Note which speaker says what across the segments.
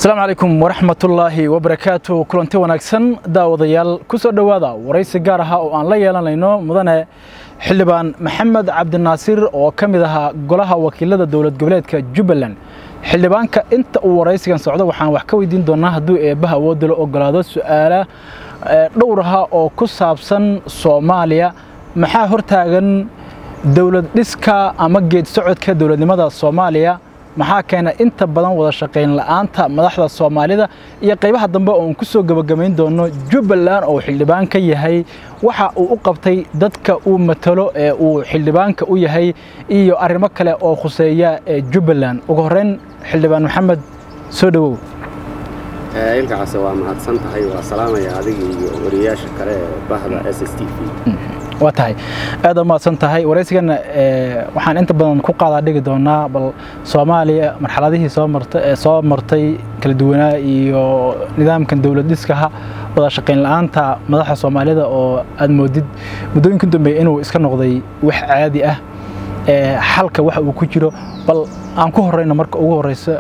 Speaker 1: asalaamu calaykum waraxmatullaahi wabarakaatu kulanti wanaagsan daawadayaal ku soo dhowaada waraysi gaar aha oo aan la yeelanayno mudane xildhibaan maxamed cabdinaasiir oo ka mid ahaa golaha wakiilada dowlad goboleedka jubbaland xildhibaanka inta uu waraysigan socdo waxaan wax ka weydiin doonaa hadduu eebbaha awoodda la ogolaado su'aala dhowr aha oo ku saabsan soomaaliya maxaa hortaagan dowlad dhiska ama geed socodka dowladnimada soomaaliya maxaa keena inta badan wada shaqayn la'aanta madaxda soomaalida iyo qaybaha dambe oon ku soo gebagabayn doono jubbaland oo xildhibaan ka yahay waxa uu u qabtay dadka uu matalo ee uu xildhibaanka u yahay iyo arrimo kale oo khuseeya ee jubbaland ugu horreyn xildhibaan maxamed soo dhowow
Speaker 2: ilkacaase waa mahadsan tahay waa salaamaya adiga iyo wariyaasha kale ee bahda s s t v
Speaker 1: waa tahay aad u mahadsan tahay waraysigana waxaan inta badan ku qaadaa dhigi doonaa bal soomaaliya marxaladihii soo martay ee soo martay kala duwanaa iyo nidaamkan dowlad dhiskaha wada shaqayn la'aanta madaxda soomaalida oo aad moodid muddooyinka dambeeya inuu iska noqday wax caadi ah xalka waxa uu ku jiro bal aan ku horeyno marka ugu horeyso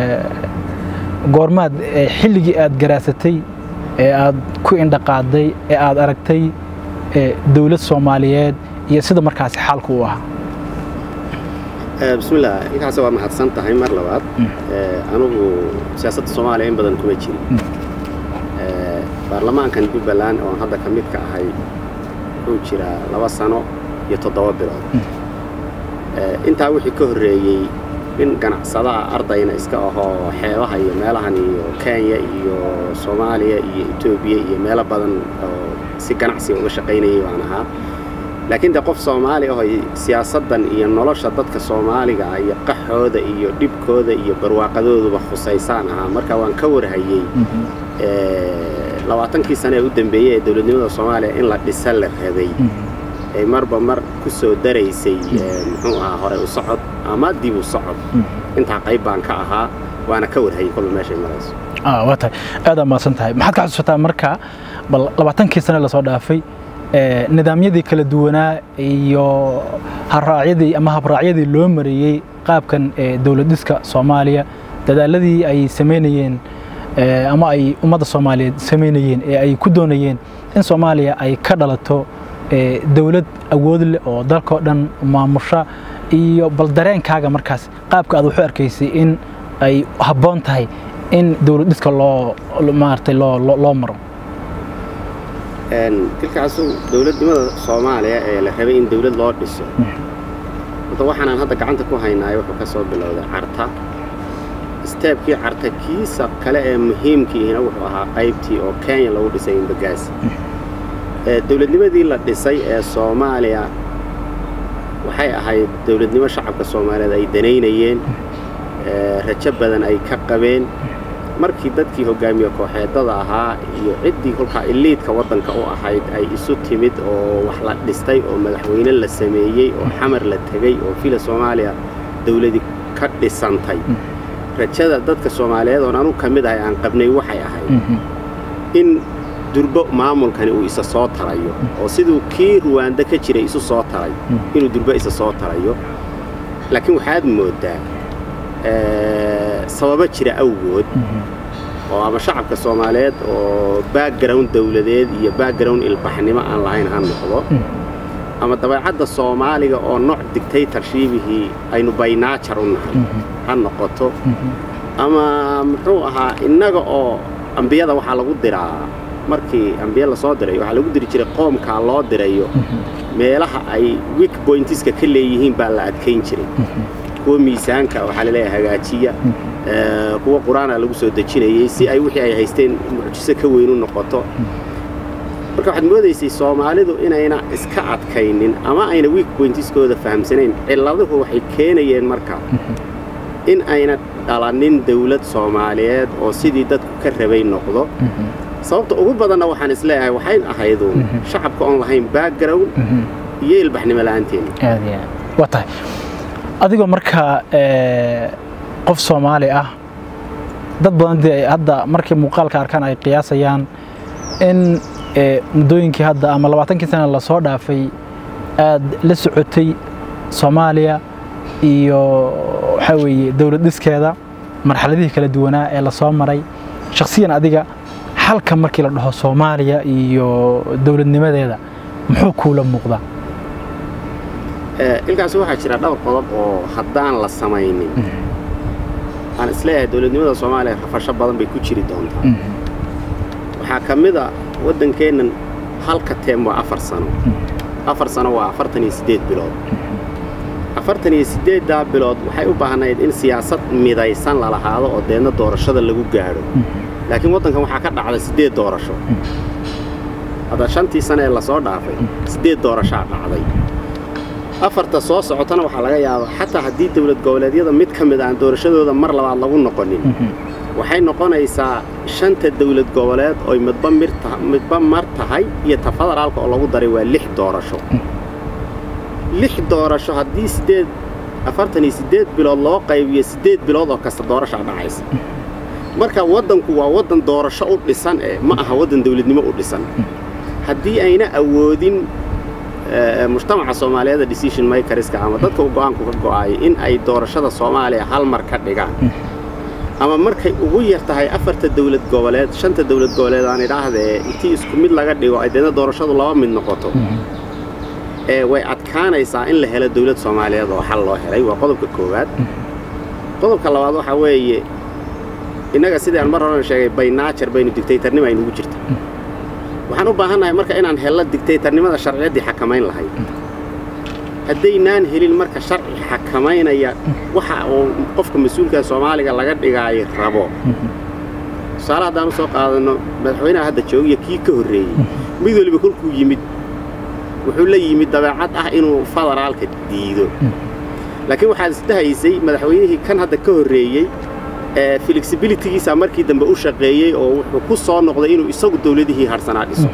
Speaker 1: goormaad xilligii aad garaasatay ee aad ku indhaqaaday ee aad aragtay dowlad soomaaliyeed iyo sida markaasi xaalku u ahaa
Speaker 2: bismillah ilkaase waa mahadsan tahay mar labaad anugu siyaasadda soomaaliya in badan kuma jirin baarlamaankan jubbaland oon hadda ka mid ka ahay wuxuu jiraa laba sano iyo toddoba bilood intaa wixii ka horreeyey in ganacsadaha ardayna iska ahoo xeebaha iyo meelahan iyo kenya iyo soomaaliya iyo etoobiya iyo meelo badan oo si ganacsiga uga shaqaynayay baan ahaa laakiin de qof soomaali aho siyaasaddan iyo nolosha dadka soomaaliga ah iyo qaxooda iyo dhibkooda iyo barwaaqadooduba khusaysaan ahaa marka waan ka warhayey labaatankii sane ee u dambeeyey ee dowladnimada soomaaliya in la dhisa la rabay ay marba mar ku soo daraysay muxuu ahaa hore u socod ama dib u socod intaa qayb baan ka ahaa waana ka warhayay kolba meeshay marayso
Speaker 1: waa tahay aad aa mahadsan tahay maxaad ka xusuusataa marka bal labaatankii sane lasoo dhaafay nidaamyadii kala duwanaa iyo haraacyadii ama habraacyadii loo mareeyey qaabkan dowlad dhiska soomaaliya dadaaladii ay samaynayeen ama ay ummadda soomaaliyeed samaynayeen ee ay ku doonayeen in soomaaliya ay ka dhalato dowlad awood leh oo dalkao dhan maamusha iyo bal dareenkaaga markaas qaabka aad waxu arkaysay in ay habboon tahay in dowlad dhiska loo maaragtay loo loo maro
Speaker 2: kilkaasu dowladnimada soomaaliya ee la rabay in dowlad loo dhiso horta waxaanaan hadda gacanta ku haynaayo wuxuu ka soo bilowday carta isteebkii carta kiisa kale ee muhiimkiihina wuxuu ahaa qaybtii oo kenya lagu dhisay imbagaasi dowladnimadii la dhisay ee soomaaliya waxay ahayd dowladnimo shacabka soomaaliyeed ay danaynayeen rajo badan ay ka qabeen markii dadkii hoggaamiye kooxeedada ahaa iyo ciddii kolkaa iliidka waddanka u ahayd ay isu timid oo wax la dhistay oo madaxweyne la sameeyey oo xamar la tegey oo fila soomaaliya dawladi ka dhisantay rajada dadka soomaaliyeed oon anu ka mid ahay aan qabnay waxay ahayd in durbo maamulkani uu isa soo tarayo oo siduu kii ruwaanda ka jiray isu soo taray inuu durbo isa soo tarayo laakiin waxaad mooddaa sababo jira awgood oo ama shacabka soomaaliyeed oo background dawladeed iyo background ilbaxnimo aan lahayn ha noqdo ama dabeecadda soomaaliga oo nooc dictaytorshiibihii aynu baynaajar u nahay ha noqoto ama muxuu ahaa innaga oo ambiyada waxaa lagu diraa markii ambiye lasoo diray waxaa lagu diri jiray qoomkaa loo dirayo meelaha ay wik boyntiska ka leeyihiin baa la adkayn jiray kuwa miisaanka waxaa laleeyahay hagaajiya kuwa qur-aana lagu soo dejinayey si ay wixii ay haysteen mucjiso ka weyn u noqoto marka waxaad moodaysay soomaalidu inayna iska adkaynin ama ayna wiik boyntiskooda fahamsanayn cilladuhu waxay keenayeen marka in ayna dhalanin dawlad soomaaliyeed oo sidii dadku ka rabay noqdo sababta ugu badanna waxaan isleeyahay waxayn ahaydu shacabka oon lahayn background iyo ilbaxnimo la'aanteena
Speaker 1: waa tahay adigoo markaa qof soomaali ah dad badan dee hadda markay muuqaalka arkaan ay qiyaasayaan in muddooyinkii hadda ama labaatankii sana lasoo dhaafay aad la socotay soomaaliya iyo waxaa weeye dowlad dhiskeeda marxaladihii kala duwanaa ee lasoo maray shakhsiyan adiga xalka markii la dhaho soomaaliya iyo dowladnimadeeda muxuu kuula muuqdaa
Speaker 2: ilkaasi waxaa jira dhowr qodob oo haddaan la samaynin aan isleeyahay dowladnimada soomaaliya rafasho badan bay ku jiri doontaa waxaa ka mid a waddankeennan halka teem waa afar sano afar sano waa afartan iyo siddeed bilood afartan iyo siddeeddaa bilood waxay u baahnayd in siyaasad midaysan la lahaado oo deedna doorashada lagu gaadho laakiin waddankan waxaa ka dhacday siddeed doorasho hadda shantii sane ee lasoo dhaafay siddeed doorashaa dhacday afarta soo socotana waxaa laga yaabaa xataa haddii dawlad goboleedyada mid ka mid aan doorashadooda mar labaad lagu noqonin waxay noqonaysaa shanta dawlad goboleed oy midba midba mar tahay iyo ta federaalka oo lagu daray waa lix doorasho lix doorasho haddii siddeed afartan iyo siddeed bilood loo qaybiyo siddeed bilood oo kasta doorashaa dhacaysa marka waddanku waa waddan doorasho u dhisan eh ma aha waddan dawladnimo u dhisan haddii ayna awoodin mujtamaca soomaaliyeeda decision makerska ama dadka u go'aanku ka go'aayay in ay doorashada soomaaliya hal mar ka dhigaan ama markay ugu yar tahay afarta dawlad goboleed shanta dawlad goboleed aan idhaahdee intii isku mid laga dhigo ay deedna doorashadu laba mid noqoto ee way adkaanaysaa in la helo dawlad soomaaliyeed oo xal loo helay waa qodobka koowaad qodobka labaad waxaa weeye innaga sidii aan mar horena sheegay baynaajar baynu digtaytarnimo aynugu jirta waxaan u baahannahay marka inaan helno digtaytarnimada sharciyaddii xakamayn lahayd haddaynaan helin marka sharci xakamaynaya waxa uu qofka mas-uulka soomaaliga laga dhigaayo rabo tusaale haddaan u soo qaadanno madaxweynaha hadda joogiyo kii ka horreeyey mid weliba kolkuu yimid wuxuu la yimid dabeecad ah inuu federaalka diido laakiin waxaad isdhahaysay madaxweynihii kan hadda ka horreeyey flexibilitygiisa markii dambe u shaqeeyey oo wuxuu ku soo noqday inuu isagu dawladihii harsanaa dhiso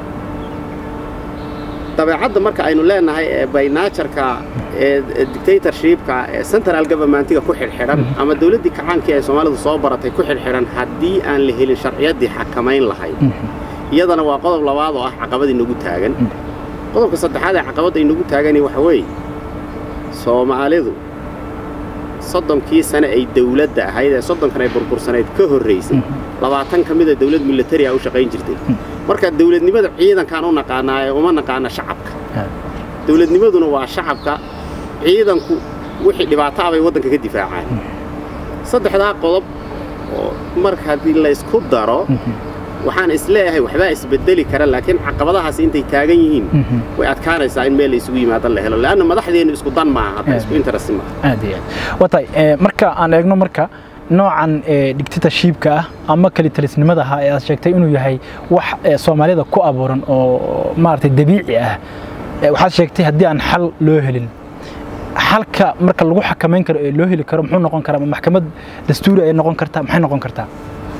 Speaker 2: dabeecadda marka aynu leenahay ee baynaajarka ee dictatorshipka ee central governmentiga ku xidhxidhan ama dawladdii kacaankii ay soomaalidu soo baratay ku xidhxidhan haddii aan la helin sharciyaddii xakamayn lahayd iyadana waa qodob labaad oo ah caqabad inagu taagan qodobka saddexaad ee caqabadda inagu taagani waxa weeye soomaalidu soddonkii sane ay dawladda ahayd ee soddonkan ay burbursanayd ka horraysay labaatan ka mida dawlad militariya u shaqayn jirtay marka dawladnimada ciidankaan u naqaanaa ee uma naqaana shacabka dawladnimaduna waa shacabka ciidanku wixii dhibaato ah bay waddanka ka difaacaan saddexdaa qodob oo marka haddii laysku daro waxaan isleeyahay waxbaa isbedeli kara laakiin caqabadahaas intay taagan yihiin way adkaanaysaa in meel la isugu yimaado la helo leanna madaxdeennu isku dan maaha hadda isku interest maaha
Speaker 1: aad iyo aad watay marka aan eegno marka noocan dictatorshipka ah ama kalitalisnimada ahaa ee aad sheegtay inuu yahay wax soomaalida ku abuuran oo maaragtay dabiici ah waxaad sheegtay haddii aan xal loo helin xalka marka lagu xakamayn karo ee loo heli karo muxuu noqon karaa ma maxkamad dastuuri ay noqon kartaa maxay noqon kartaa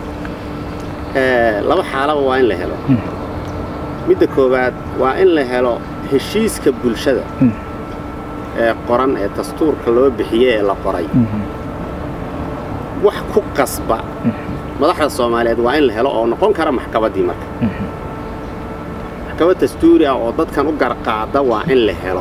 Speaker 2: laba xaalaba waa in la helo midda koowaad waa in la helo heshiiska bulshada ee qoran ee dastuurka loo bixiyey ee la qoray wax ku qasba madaxda soomaaliyeed waa in la helo oo noqon kara maxkamaddii marka maxkamad dastuuri ah oo dadkan u garqaada waa in la helo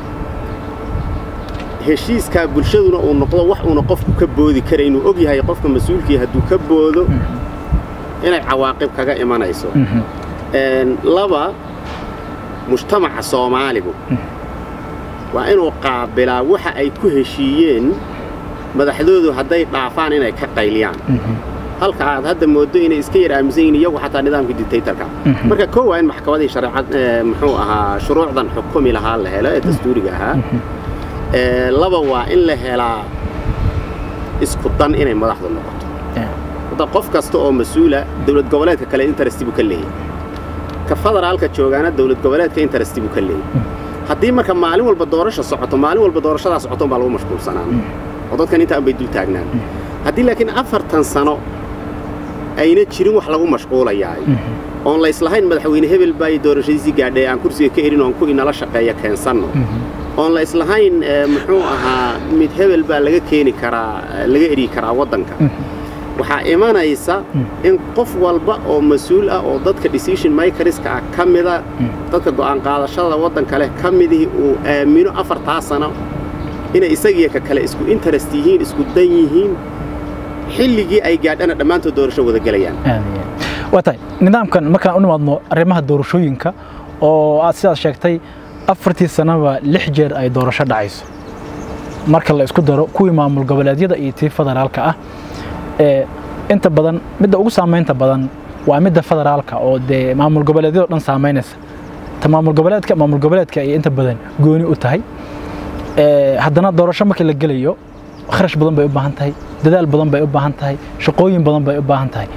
Speaker 2: heshiiskaa bulshaduna uu noqdo wax uuna qofku ka boodi kara inuu og yahay qofka mas-uulkii hadduu ka boodo inay cawaaqib kaga imanayso laba mujtamaca soomaaligu waa inuu qaabilaa waxa ay ku heshiiyeen madaxdoodu hadday dhaafaan inay ka qayliyaan halka aad hadda mooddo inay iska yar aaminsan yihiin iyagu xataa nidaamka dictatorka marka koo waa in maxkamadii shareecad muxuu ahaa shuruucdan xukumi lahaa la helo ee dastuuriga ahaa laba waa in la helaa isku dan inay madaxdu noqoto hadda qof kasta oo mas-uula dawlad goboleedka kale interesti buu ka leeyahy ka federaalka joogaana dawlad goboleedka interesti buu ka leeyahy haddii marka maalin walba doorasha socoto maalin walba doorashadaa socoto baa lagu mashquulsanaan oo dadkan intaan bay dul taagnaan haddii laakiin afartan sano ayna jirin wax lagu mashquulayaay oon la islahayn madaxweyne hebel baa doorashadiisii gaadhay aan kursiga ka erin oon ku inala shaqeeya keensanno oon la islahayn muxuu ahaa mid hebel baa laga keeni karaa laga eri karaa waddanka waxaa imanaysa in qof walba oo mas-uul ah oo dadka decision makerska ah ka mida dadka go'aan qaadashada waddanka leh ka midihii uu aamino afartaa sano inay isagiyo ka kale isku interest yihiin isku dan yihiin xilligii ay gaadhana dhammaantood doorasho wada gelayaan
Speaker 1: waa tahay nidaamkan markaan u nimaadno arrimaha doorashooyinka oo aad sidaas sheegtay afartii sanaba lix jeer ay doorasho dhacayso marka la isku daro kuwii maamul goboleedyada iyo tii federaalka ah inta badan midda ugu saamaynta badan waa midda federaalka oo dee maamul goboleedyado dhan saamaynaysa ta maamul goboleedka maamul goboleedka ay inta badan gooni u tahay haddana doorasho markii la gelayo kharash badan bay u baahan tahay dadaal badan bay u baahan tahay shaqooyin badan bay u baahan tahay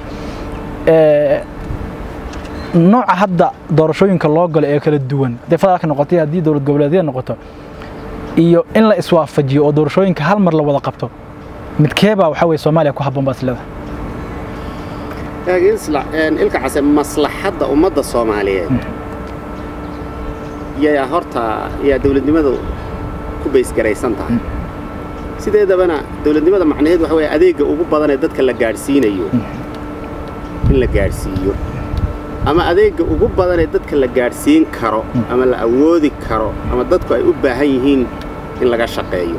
Speaker 1: nooca hadda doorashooyinka loo galo ee kala duwan haddii federaalka noqotay haddii dowlad goboleedyada noqoto iyo in la iswaafajiyo oo doorashooyinka hal mar la wada qabto midkeebaa waxaa weye soomaaliya ku habboon baad isleedahay
Speaker 2: ilka case maslaxadda ummadda soomaaliyeed yaa horta yaa dowladnimadu ku baysgaraysan tahay sideedabana dowladnimada macnaheed waxa weeye adeegga ugu badan ee dadka la gaadhsiinayo in la gaadhsiiyo ama adeegga ugu badan ee dadka la gaadhsiin karo ama la awoodi karo ama dadku ay u baahan yihiin in laga shaqeeyo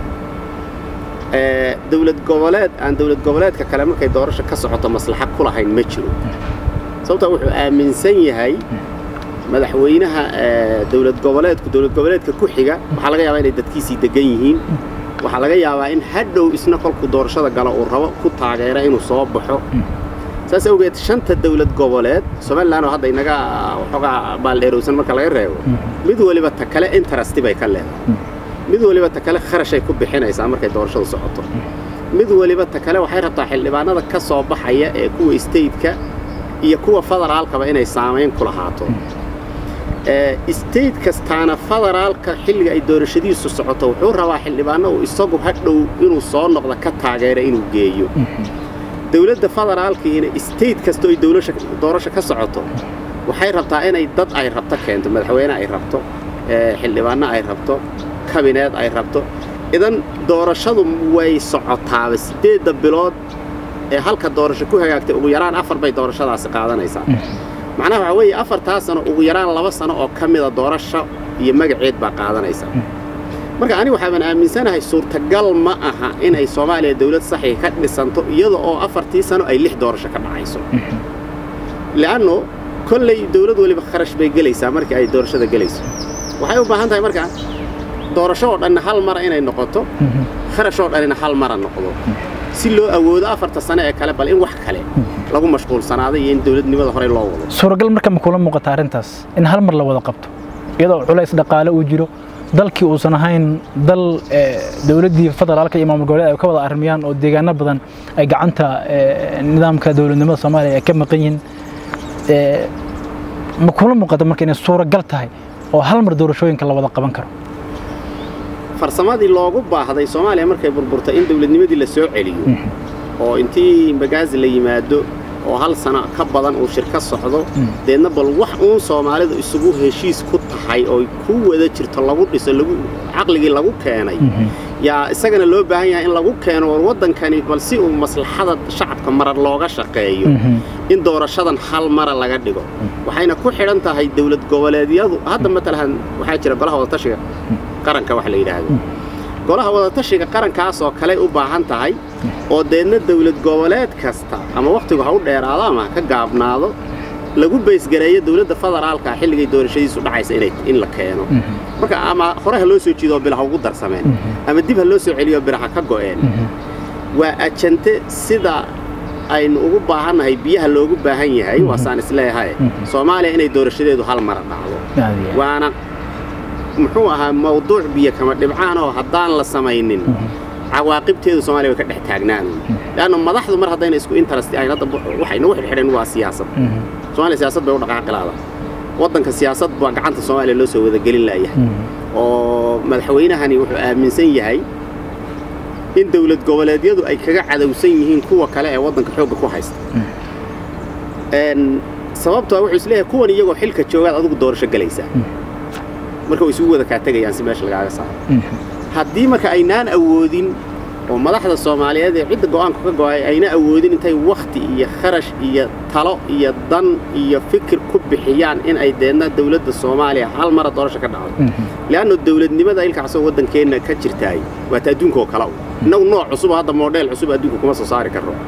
Speaker 2: dowlad goboleed aan dowlad goboleedka kale markay doorasho ka socoto maslaxa ku lahayn ma jiro sababtaa wuxuu aaminsan yahay madaxweynaha dowlad goboleedku dowlad goboleedka ku xiga waxaa laga yaabaa inay dadkiisii degan yihiin waxaa laga yaabaa in hadhow isna kolkuu doorashada galo uu rabo ku taageera inuu soo baxo saas awgeed shanta dowlad goboleed somalilan oo hadda inaga waxoogaa baaldheerowsan marka laga reebo mid weliba ta kale interesti bay ka leedahay mid weliba ta kale kharashay ku bixinaysaa markay doorashadu socoto mid weliba ta kale waxay rabtaa xildhibaanada ka soo baxaya ee kuwa stateka iyo kuwa federaalkaba inay saamayn ku lahaato state kastaana federaalka xilliga ay doorashadiisu socoto wuxuu rabaa xildhibaano uu isagu hadhow inuu soo noqdo ka taageera inuu geeyo dowladda federaalkiina state kastoo ay doorasho ka socoto waxay rabtaa inay dad ay rabto keento madaxweyne ay rabto xildhibaanno ay rabto kabineed ay rabto idan doorashadu way socotaaba siddeedda bilood ee halka doorasho ku hagaagtay ugu yaraan afar bay doorashadaasi qaadanaysaa macnaha waxaa weeye afartaa sano ugu yaraan laba sano oo ka mida doorasho iyo magaceed baa qaadanaysa marka ani waxaaban aaminsanahay suurtagal ma aha inay soomaaliya dawlad saxii ka dhisanto iyada oo afartii sano ay lix doorasho ka dhacayso li'anno kolley dawlad weliba kharash bay gelaysaa markii ay doorashada gelayso waxay u baahan tahay marka doorasho oo dhanna hal mara inay noqoto kharash oo dhanina hal mara noqdo si loo awoodo afarta sano ee kale bal in wax kale lagu mashquulsanaaday iyo in dawladnimada horey loo wado
Speaker 1: suuragal marka ma kula muuqata arrintaas in hal mar la wada qabto iyadoo culays dhaqaale uu jiro dalkii uusan ahayn dal dowladdii federaalka iyo maamul goboleed ay ka wada armiyaan oo deegaano badan ay gacanta nidaamka dowladnimada soomaaliya ay ka maqan yihiin ma kula muuqata marka inay suuragal tahay oo hal mar doorashooyinka la wada qaban karo
Speaker 2: farsamadii loogu baahday soomaaliya markay burburtay in dawladnimadii la soo celiyo oo intii magaazi la yimaado oo hal sano ka badan uu shirka socdo deedna bal wax uun soomaalidu isugu heshiis ku tahay oo ku wada jirto lagu dhiso caqligii lagu keenay yaa isagana loo baahan yahay in lagu keeno war waddankani bal si uu maslaxada shacabka marar looga shaqeeyo in doorashadan hal mara laga dhigo waxayna ku xidhan tahay dawlad goboleedyadu hadda matalan waxaa jira golaha wadatashiga qaranka wax la yidhaahdo golaha wadatashiga qarankaas oo kale u baahan tahay oo deedna dawlad goboleed kasta ama wakhtigu ha u dheeraado ama ha ka gaabnaado lagu baysgareeyo dawladda federaalka xilligay doorashadiisu dhacaysa inay in la keeno marka ama hore ha loo soo jiidoo bila ha ugu darsameen ama dib ha loo soo celiyo bira ha ka go'een waa ajante sida aynu ugu baahannahay biyaha loogu baahan yahay waasaan isleeyahay soomaaliya inay doorashadeedu hal mara dhacdo waana muxuu ahaa mawduuc biyo kama dhibcaan oo haddaan la samaynin cawaaqibteedu soomaaliya way ka dhex taagnaan leanna madaxdu mar haddayna isku interest ahayn hadda waxay nagu xidhxidheen waa siyaasad soomaaliya siyaasad bay u dhaqaaqi laada waddanka siyaasad baa gacanta soomaaliya loo soo wadagelin laayahay oo madaxweynahani wuxuu aaminsan yahay in dawlad goboleedyadu ay kaga cadowsan yihiin kuwa kale ee waddanka xoogga ku haysta sababtoo wuxuu isleeyahay kuwan iyagoo xilka joogaad adigu doorasho gelaysaa marka way isugu wada kaa tegayaan si meesha lagaaga saaro haddii marka aynaan awoodin oo madaxda soomaaliyeed ee cidda go'aanku ka go'ay ayna awoodin intay wakhti iyo kharash iyo talo iyo dan iyo fikir ku bixiyaan in ay deedna dawladda soomaaliya hal mara doorasho ka dhacdo le'anno dawladnimada ilkaasoo waddankeenna ka jirtaay waata adduunka oo kale u innagu nooc cusub oo hadda model cusub adduunka kuma soo saari karno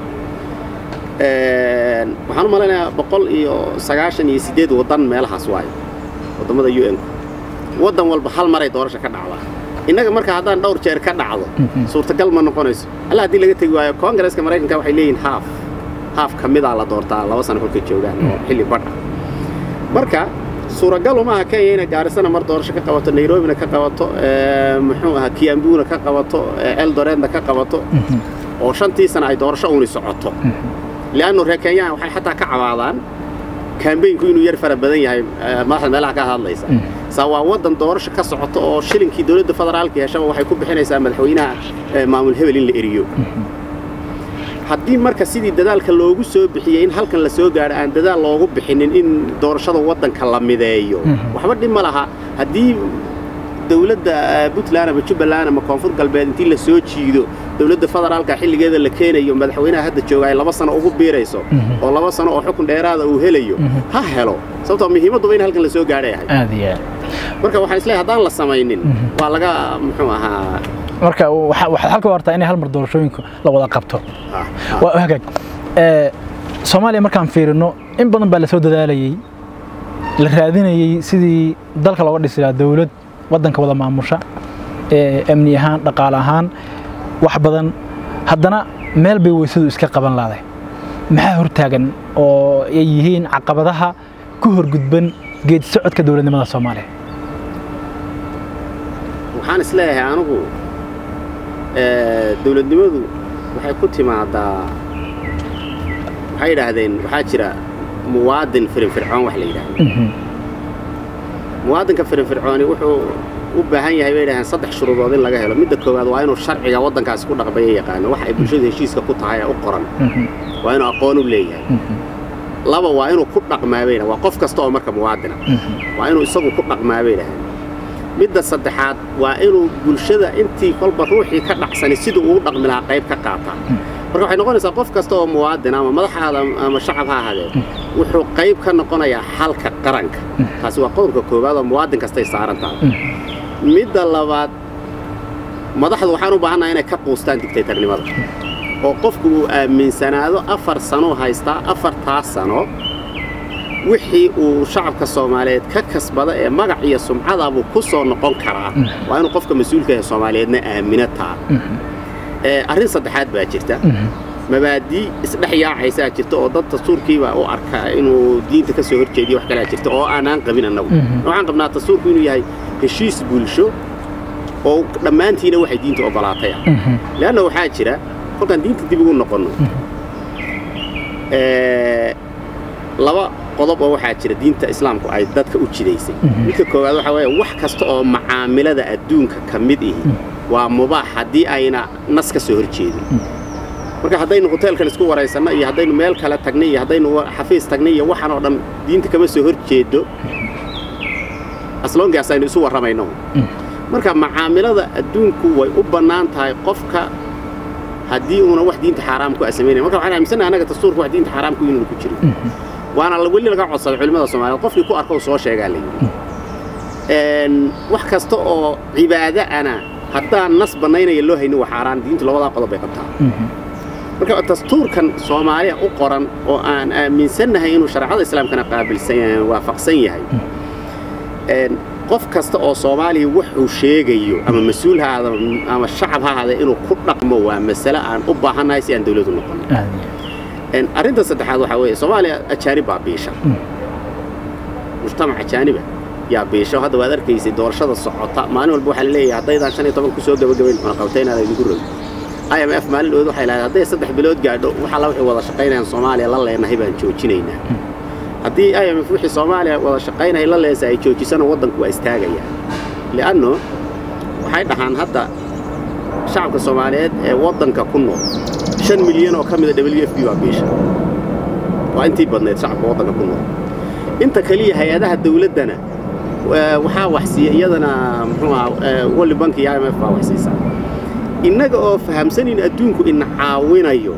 Speaker 2: waxaan u malaynayaa boqol iyo sagaashan iyo siddeed waddan meelahaas waayo waddamada u n-ku waddan walba hal maray doorasha ka dhacdaa innaga marka haddaan dhowr jeer ka dhacdo suurtagal ma noqonayso alla haddii laga tegi waayo koongareska maraykanka waxay leeyihin haaf haaf ka midaa la doortaa laba sano kolkay joogaan oo xilli badha marka suuragalu maaha kenya inay gaarisana mar doorasho ka qabato nairobina ka qabato muxuu ahaa kiambuna ka qabato eldoreedna ka qabato oo shantii sana ay doorasho uuni socoto li'annu reer kenyaha waxay xataa ka cabaadaan kambeynku inuu yar fara badan yahay madaxda meelaha ka hadlaysa saa waa waddan doorasho ka socoto oo shilinkii dowladda federaalka heshaba waxay ku bixinaysaa madaxweynaha maamul hebel in la eriyo haddii marka sidii dadaalka loogu soo bixiyey in halkan la soo gaadho aan dadaal loogu bixinin in doorashada waddanka la mideeyo waxba dhib ma laha haddii dowladda puntland ama jubbaland ama koonfur galbeed intii la soo jiido dowladda federaalka xilligeeda la keenayo madaxweynaha hadda jooga ay laba sano ugu biirayso oo laba sano oo xukun dheeraada uu helayo ha helo sababtoo muhiimadduba in halkan la soo gaadhay ahay marka waxaan isleeyahay haddaan la samaynin waa laga muxuu ahaa
Speaker 1: marka waxaad halka wartaa inay hal mar doorashooyinka la wada qabto waa hagaag soomaaliya markaan fiirino in badan baa la soo dadaalayey la raadinayey sidii dalka looga dhisi lahaa dowlad waddanka wada maamusha amni ahaan dhaqaale ahaan wax badan haddana meel bay weysadu iska qaban laaday maxaa hortaagan oo ay yihiin caqabadaha ku horgudban geedi socodka dowladnimada soomaaliya
Speaker 2: waxaan isleeyahay anigu dowladnimadu waxay ku timaadaa waxay yidhaahdeen waxaa jira muwaadin firinfircoon wax la yidhaahdo muwaadinka firinfircooni wuxuu u baahan yahay bay yidhahdeen saddex shuruudood in laga helo midda koowaad waa inuu sharciga waddankaasi ku dhaqmaya yaqaano wax ay bulshadu heshiiska ku tahay ee u qoran waa inuu aqoon u leeyahay laba waa inuu ku dhaqmaa bay waa qof kasta oo marka muwaadina waa inuu isagu ku dhaqmaa bay yidhahdeen midda saddexaad waa inuu bulshada intii kolba ruuxii ka dhacsani siduu ugu dhaqmi lahaa qayb ka qaataa marka waxay noqonaysaa qof kasta oo muwaadin ama madaxaada ama shacab ha ahaadee wuxuu qayb ka noqonayaa xalka qaranka taasi waa qodobka koowaad oo muwaadin kastay saaran tahay midda labaad madaxdu waxaan u baahannaha inay ka quustaan digtaytarnimada oo qofku uu aaminsanaado afar sano haystaa afartaas sano wixii uu shacabka soomaaliyeed ka kasbada ee magac iyo sumcadabuu ku soo noqon karaa waa inuu qofka mas-uulka ee soomaaliyeedna aamino taa arrin saddexaad baa jirta mabaadii isdhex yaacaysaa jirta oo dad dastuurkiibaa u arkaa inuu diinta ka soo horjeediyo wax kalaa jirta oo aanaan qabin annagu waxaan qabnaa dastuurku inuu yahay heshiis bulsho oo dhammaantiina waxay diinta ogolaatay ah leanna waxaa jira kolkaan diinta dib ugu noqonno laba qodob oo waxaa jira diinta islaamku ay dadka u jidaysay midka koowaad waxaa weeye wax kasta oo macaamilada adduunka ka mid ihi waa mubaax haddii ayna nas ka soo hor jeedin marka haddaynu hoteelkan isku waraysanno iyo haddaynu meel kale tagnay iyo haddaynu xafiis tagnay iyo waxaan oo dhan diinta kama soo hor jeedo asloongaas aynu isu warramayno marka macaamilada adduunku way u bannaan tahay qofka haddii uuna wax diinta xaaraam ku asamaynay marka waxaan aaminsannaha annaga dastuurka wax diinta xaaraamku inuuna ku jirin waana weli laga codsaday culimmada soomaaliyeed qofkii ku arko soo sheegaa layidhi wax kasta oo cibaado ana haddaan nas bannaynaya loo haynin waa xaaraan diintu labadaa qodob bay qabtaa marka dastuurkan soomaaliya u qoran oo aan aaminsannahay inuu shareecada islaamkana qaabilsan waafaqsan yahay qof kasta oo soomaaliya wuxuu sheegayo ama mas-uul ha ahaada ama shacab ha ahaada inuu ku dhaqmo waa masale aan u baahannahay si aan dawladu noqon arrinta saddexaad waxaa weeye soomaaliya ajaanib baa biisha mujtamac ajaaniba yaa biisha hadda waad arkaysay doorashada socota maalin walba waxaa la leeyahay haddaydaan shan iyo toban ku soo gabagabayn cunaqabtaynaada idinku rogi i m f maalin dhood waxay lahayd hadday saddex bilood gaadho waxalla waxay wada shaqaynayaan soomaaliya la leenahay baan joojinaynaa haddii i m f wixii soomaaliya wada shaqaynaya la leensa ay joojisana waddanku waa istaagaya li'anno waxay dhahaan hadda shacabka soomaaliyeed ee waddanka ku nool shan milyan oo ka mida w f b baa biisha waa intii badnayd shacabka waddanka ku nool inta kaliya hay-adaha dawladdana waxaa waxsiiya iyadana muxuu aha world bank iyo i m f baa waxsiisaa innaga oo fahamsanin adduunku ina caawinayo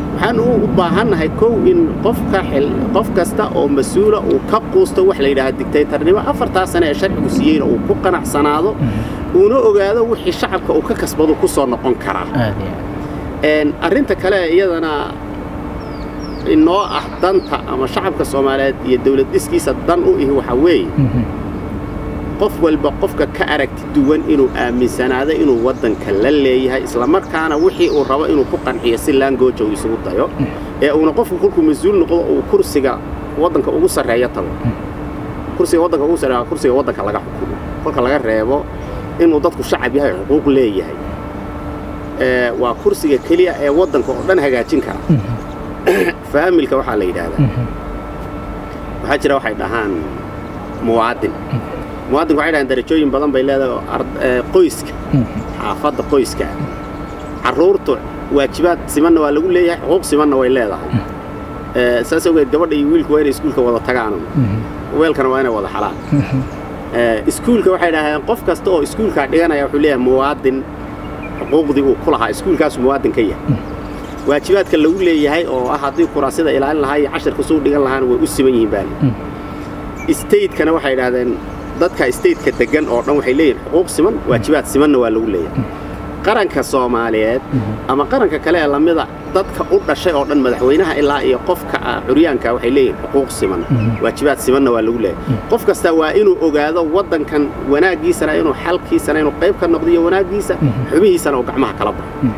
Speaker 2: waxaan u baahannahay kow in qofka qof kasta oo mas-uula uu ka quusto wax la yidhaha digtaytarnimo afartaa sane ee sharcigu siiyeyna uu ku qanacsanaado uuna ogaado wixii shacabka uu ka kasbadu ku soo noqon karaa arrinta kale iyadana inoo ah danta ama shacabka soomaaliyeed iyo dawlad dhiskiisa dan u ihi waxaa weeye qof walba qofka ka aragti duwan inuu aaminsanaado inuu waddanka la leeyahay islamarkaana wixii uu rabo inuu ku qanciyo si laangooja uu isugu dayo ee uuna qofku kolkuu mas-uul noqdo uu kursiga waddanka ugu sarreeyo tago kursiga waddanka ugu sarreeya kursiga waddanka laga xukumo kolka laga reebo inuu dadku shacab yahay xuquuq leeyahay waa kursiga keliya ee waddanka oo dhan hagaajin kara faamilka waxaa la yidhaahdaa waxaa jira waxay dhahaan muwaadin muwaadinku waxay dhahaan darajooyin badan bay leedahay qoyska xaafadda qoyska carruurtu waajibaad simanna waa lagu leeyahay xuquuq simanna way leedahay saas awgeed gabadha iyo wiilku waa inay iskuulka wada tagaan weelkana waa inay wada xalaan iskuulka waxay dhahdeen qof kasta oo iskuulkaa dhiganaya wuxuu leeyahay muwaadin xuquuqdii uu ku lahaa iskuulkaasu muwaadin ka yahay waajibaadka lagu leeyahay oo ah haddii kuraasida ilaalin lahaa iyo cashirka suu dhigan lahaana way u siman yihiin baali stateskana waxay idhahdeen dadka stateka deggan oo dhan waxay leeyihin xuquuq siman waajibaad simanna waa lagu leeyahay qaranka soomaaliyeed ama qaranka kale ee lamida dadka u dhashay oo dhan madaxweynaha ilaa iyo qofka curyaanka waxay leeyihin xuquuq siman waajibaad simanna waa lagu leeyahay qof kasta waa inuu ogaado waddankan wanaaggiisana inuu xalkiisana inuu qayb ka noqdo iyo wanaaggiisa xubihiisana uu gacmaha kala baxo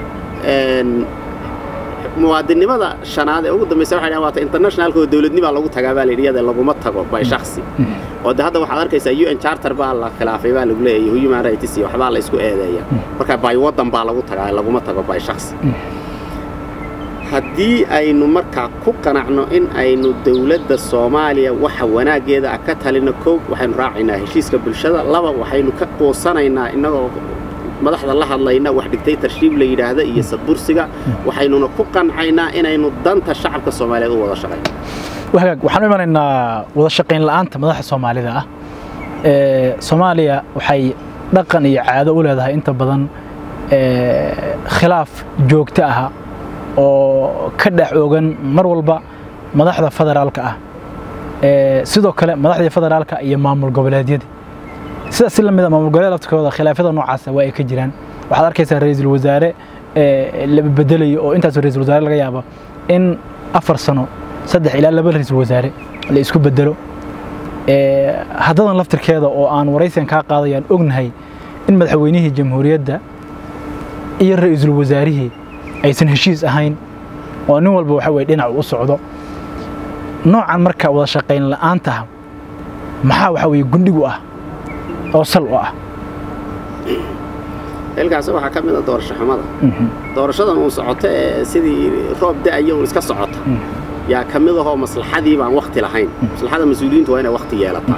Speaker 2: muwaadinnimada shanaad ee ugu dambaysa waxay dhahan waata internationalka oo dawladnimaa lagu tagaa baa layidhi iyada laguma tago by shakhsi oo de hadda waxaad arkaysaa u n charter baa la khilaafay baa lagu leeyahay human rights iyo waxbaa la isku eedeeya marka by waddan baa lagu tagaa laguma tago by shakhsi haddii aynu markaa ku qanacno in aynu dawladda soomaaliya waxa wanaaggeeda ah ka talino kow waxaynu raacaynaa heshiiska bulshada laba waxaynu ka quusanaynaa innagoo madaxda la hadlayna wax dictatorship la yidhaahda iyo sadbursiga waxaynuna ku qancaynaa inaynu danta shacabka soomaaliyeed u wada shaqayno
Speaker 1: wagaag waxaan u imanaynaa wada shaqayn la'aanta madaxa soomaalida ah soomaaliya waxay dhaqan iyo caado u leedahay inta badan khilaaf joogto ah oo ka dhex oogan mar walba madaxda federaalka ah sidoo kale madaxdii federaalka iyo maamul goboleedyada sidaas si lamida maamul goboleed laftirkooda khilaafyada noocaasa waa ay ka jiraan waxaad arkaysaa ra-iisul wasaare la bedelayo oo intaas ra-iisul wasaare laga yaabo in afar sano saddex ilaa laba ra-iisul wasaare la isku bedelo haddadan laftirkeeda oo aan waraysigan kaa qaadayaan ognahay in madaxweynihii jamhuuriyadda iyo ra-iisul wasaarihii aysan heshiis ahayn oo nin walba waxa weye dhinac u socdo noocan marka wada shaqayn la'aanta maxaa waxa weye gundhigu ah oo sal u ah
Speaker 2: halkaas waxaa ka mid a doorasho xumada doorashadan uun socoto ee sidii roob da'aya uun iska socota yaa ka mid ahoo maslaxadii baan wakti lahayn maslaxada mas-uuliyiintu waa inay wakti yeelataa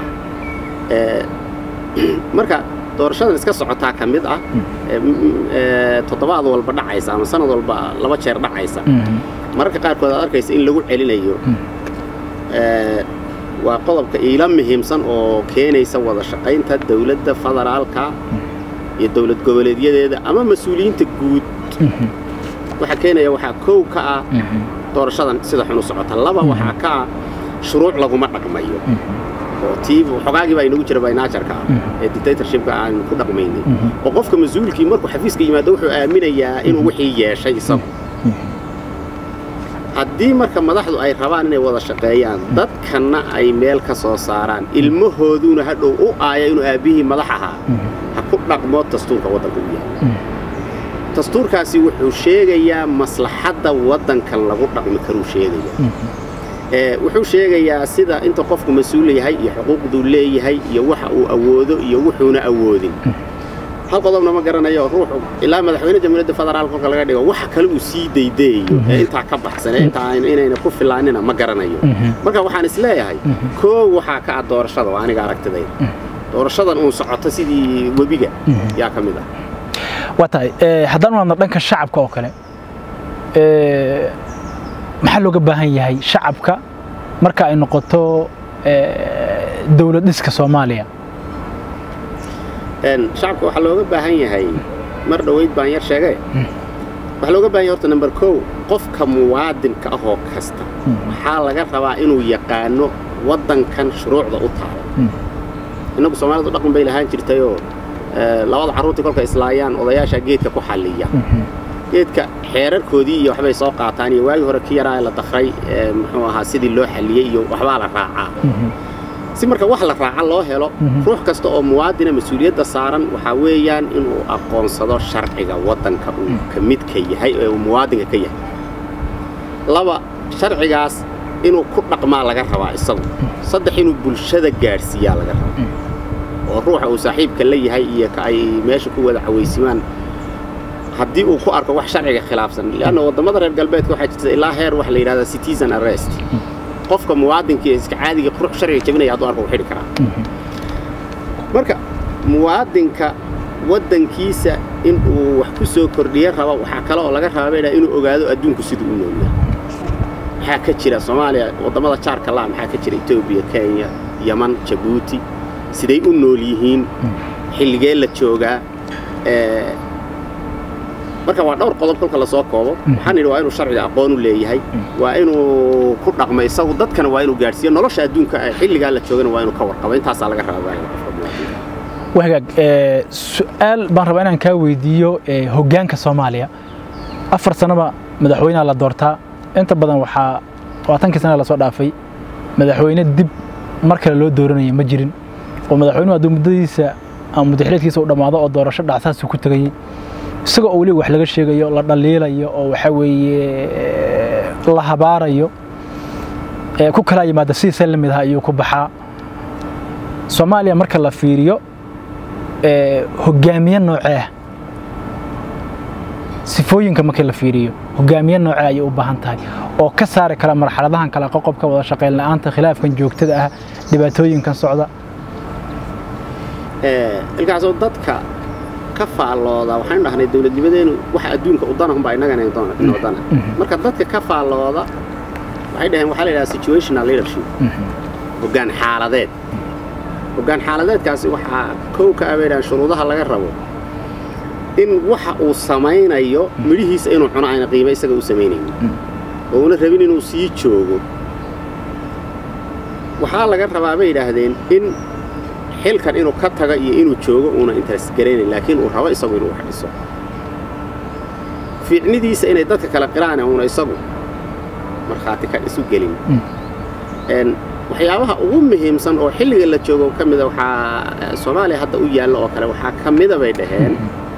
Speaker 2: marka doorashadan iska socotaa ka mid ah toddobaad walba dhacaysa ama sanad walba laba jeer dhacaysa mararka qaarkood aad arkaysa in lagu celinayo waa qodobka iila muhiimsan oo keenaysa wada shaqaynta dawladda federaalka iyo dawlad goboleedyadeeda ama mas-uuliyiinta guud waxa keenaya waxaa kow ka ah doorashadan sida xun u socota laba waxaa ka ah shuruuc laguma dhaqmayo oo tii xogaagii baa inagu jira baynaajarka ah ee dictatorshipka aanu ku dhaqmaynay oo qofka mas-uulkii markuu xafiiska yimaado wuxuu aaminayaa inuu wixii yeeshay isagu haddii marka madaxdu ay rabaan inay wada shaqeeyaan dadkanna ay meel ka soo saaraan ilmahooduna hadhow u aaya inuu aabbihii madax ahaa ha ku dhaqmo dastuurka waddanka u yahay dastuurkaasi wuxuu sheegayaa maslaxadda waddankan lagu dhaqmi karuu sheegaya wuxuu sheegayaa sida inta qofku mas-uul yahay iyo xuquuqduu leeyahay iyo waxa uu awoodo iyo wuxuuna awoodin hal qodobna ma garanayo ruuxu ilaa madaxweyne jamhuuriyadda federaalka kolka laga dhigo waxa kale uu sii daydayayo ee intaa ka baxsan ee intaa inayna ku filaanina ma garanayo marka waxaan is leeyahay koo waxaa ka ah doorashada waa aniga aragtidayda doorashadan uun socoto sidii webiga yaa ka mid ah
Speaker 1: waa tahay haddaan u hadno dhanka shacabka oo kale maxaa looga baahan yahay shacabka marka ay noqoto dowlad dhiska soomaaliya
Speaker 2: shacabka waxaa looga baahan yahay mar dhoweyd baan yar sheegay waxaa looga baahan yahay horta number kow qofka muwaadinka ah oo kasta waxaa laga rabaa inuu yaqaano waddankan shuruucda u taala innagu soomaalidu dhaqan bay lahaan jirtayoo labada carruurtii kolka islaayaan odayaasha geedka ku xalliya geedka xeerarkoodii iyo waxbay soo qaataan iyo waagii hore ki yaraa la dakray muxuu ahaa sidii loo xalliyey iyo waxbaa la raacaa si marka wax la raaca loo helo ruux kasta oo muwaadina mas-uuliyadda saaran waxaa weeyaan inuu aqoonsado sharciga waddanka uu ka midka yahay ee uu muwaadinka ka yahay laba sharcigaas inuu ku dhaqmaa laga rabaa isagu saddex inuu bulshada gaadhsiiyaa laga rabaa oo ruuxa uu saaxiibka la yahay iyo ka ay meesha ku wada cawaysimaan haddii uu ku arko wax sharciga khilaafsan leanna waddamada reer galbeedka waxaa jirta ilaa heer waxa la yidhahdaa citizen arrest qofka muwaadinka ee iska caadiga ruux sharciga jabinaya hadduu arko uu xidhi karaa marka muwaadinka waddankiisa in uu wax ku soo kordhiyo rabo waxaa kale oo laga rabaa baydhaa inuu ogaado adduunku siduu u noolyahay maxaa ka jira soomaaliya waddamada jaarka laa maxaa ka jira etoobiya kenya yaman jabuuti siday u nool yihiin xilligee la joogaa marka waa dhowr qodob kolka lasoo koobo waxaan idhi waa inuu sharciga aqoon u leeyahay waa inuu ku dhaqmo isagu dadkana waa inuu gaadhsiiyo nolosha adduunka xilligaa la joogana waa inuu ka warqabo intaasaa laga rabaa
Speaker 1: wahagaag su-aal baan rabaa inaan kaa weydiiyo hoggaanka soomaaliya afar sanaba madaxweynaha la doortaa inta badan waxaa labaatankii sana lasoo dhaafay madaxweyne dib mar kale loo dooranaya ma jirin oo madaxweynuhu hadduu muddadiisa ama muddaxileedkiisa u dhammaado oo doorasho dhacsaasuu ku tegayey isagoo oo weliba wax laga sheegayo la dhaliilayo oo waxaa weeye la habaarayo ku kala yimaada sidiisa la mid aha ayuu ku baxaa soomaaliya marka la fiiriyo hoggaamiye noocee ah sifooyinka markii la fiiriyo hoggaamiye noocee ayay u baahan tahay oo ka saari kara marxaladahan kale qoqobka wada shaqayn la'aanta khilaafkan joogtada ah dhibaatooyinkan socda
Speaker 2: ilkaasoo dadka ka faallooda waxaan dhahnay dawladnimadeenu waxa adduunka u dana unbaa innagana inoo dana marka dadka ka faallooda waxay dhaheen waxaa la yidhaha situational leadership hoggaan xaaladeed hoggaan xaaladeedkaasi waxaa kow ka ah bay dhahaan shuruudaha laga rabo in waxa uu samaynayo midhihiisa inuu cuno ayna qiime isaga u samaynaynin oo una rabin inuu sii joogo waxaa laga rabaa bay yidhaahdeen in xilkan inuu ka taga iyo inuu joogo uuna interes garaynayn laakiin uu rabo isagu inuu wax dhiso fiicnidiisa inay dadka kala qiraane uuna isagu markhaati ka isu gelin waxyaabaha ugu muhiimsan oo xilliga la joogo ka mida waxaa soomaaliya hadda u yaalla oo kale waxaa ka mida bay dhaheen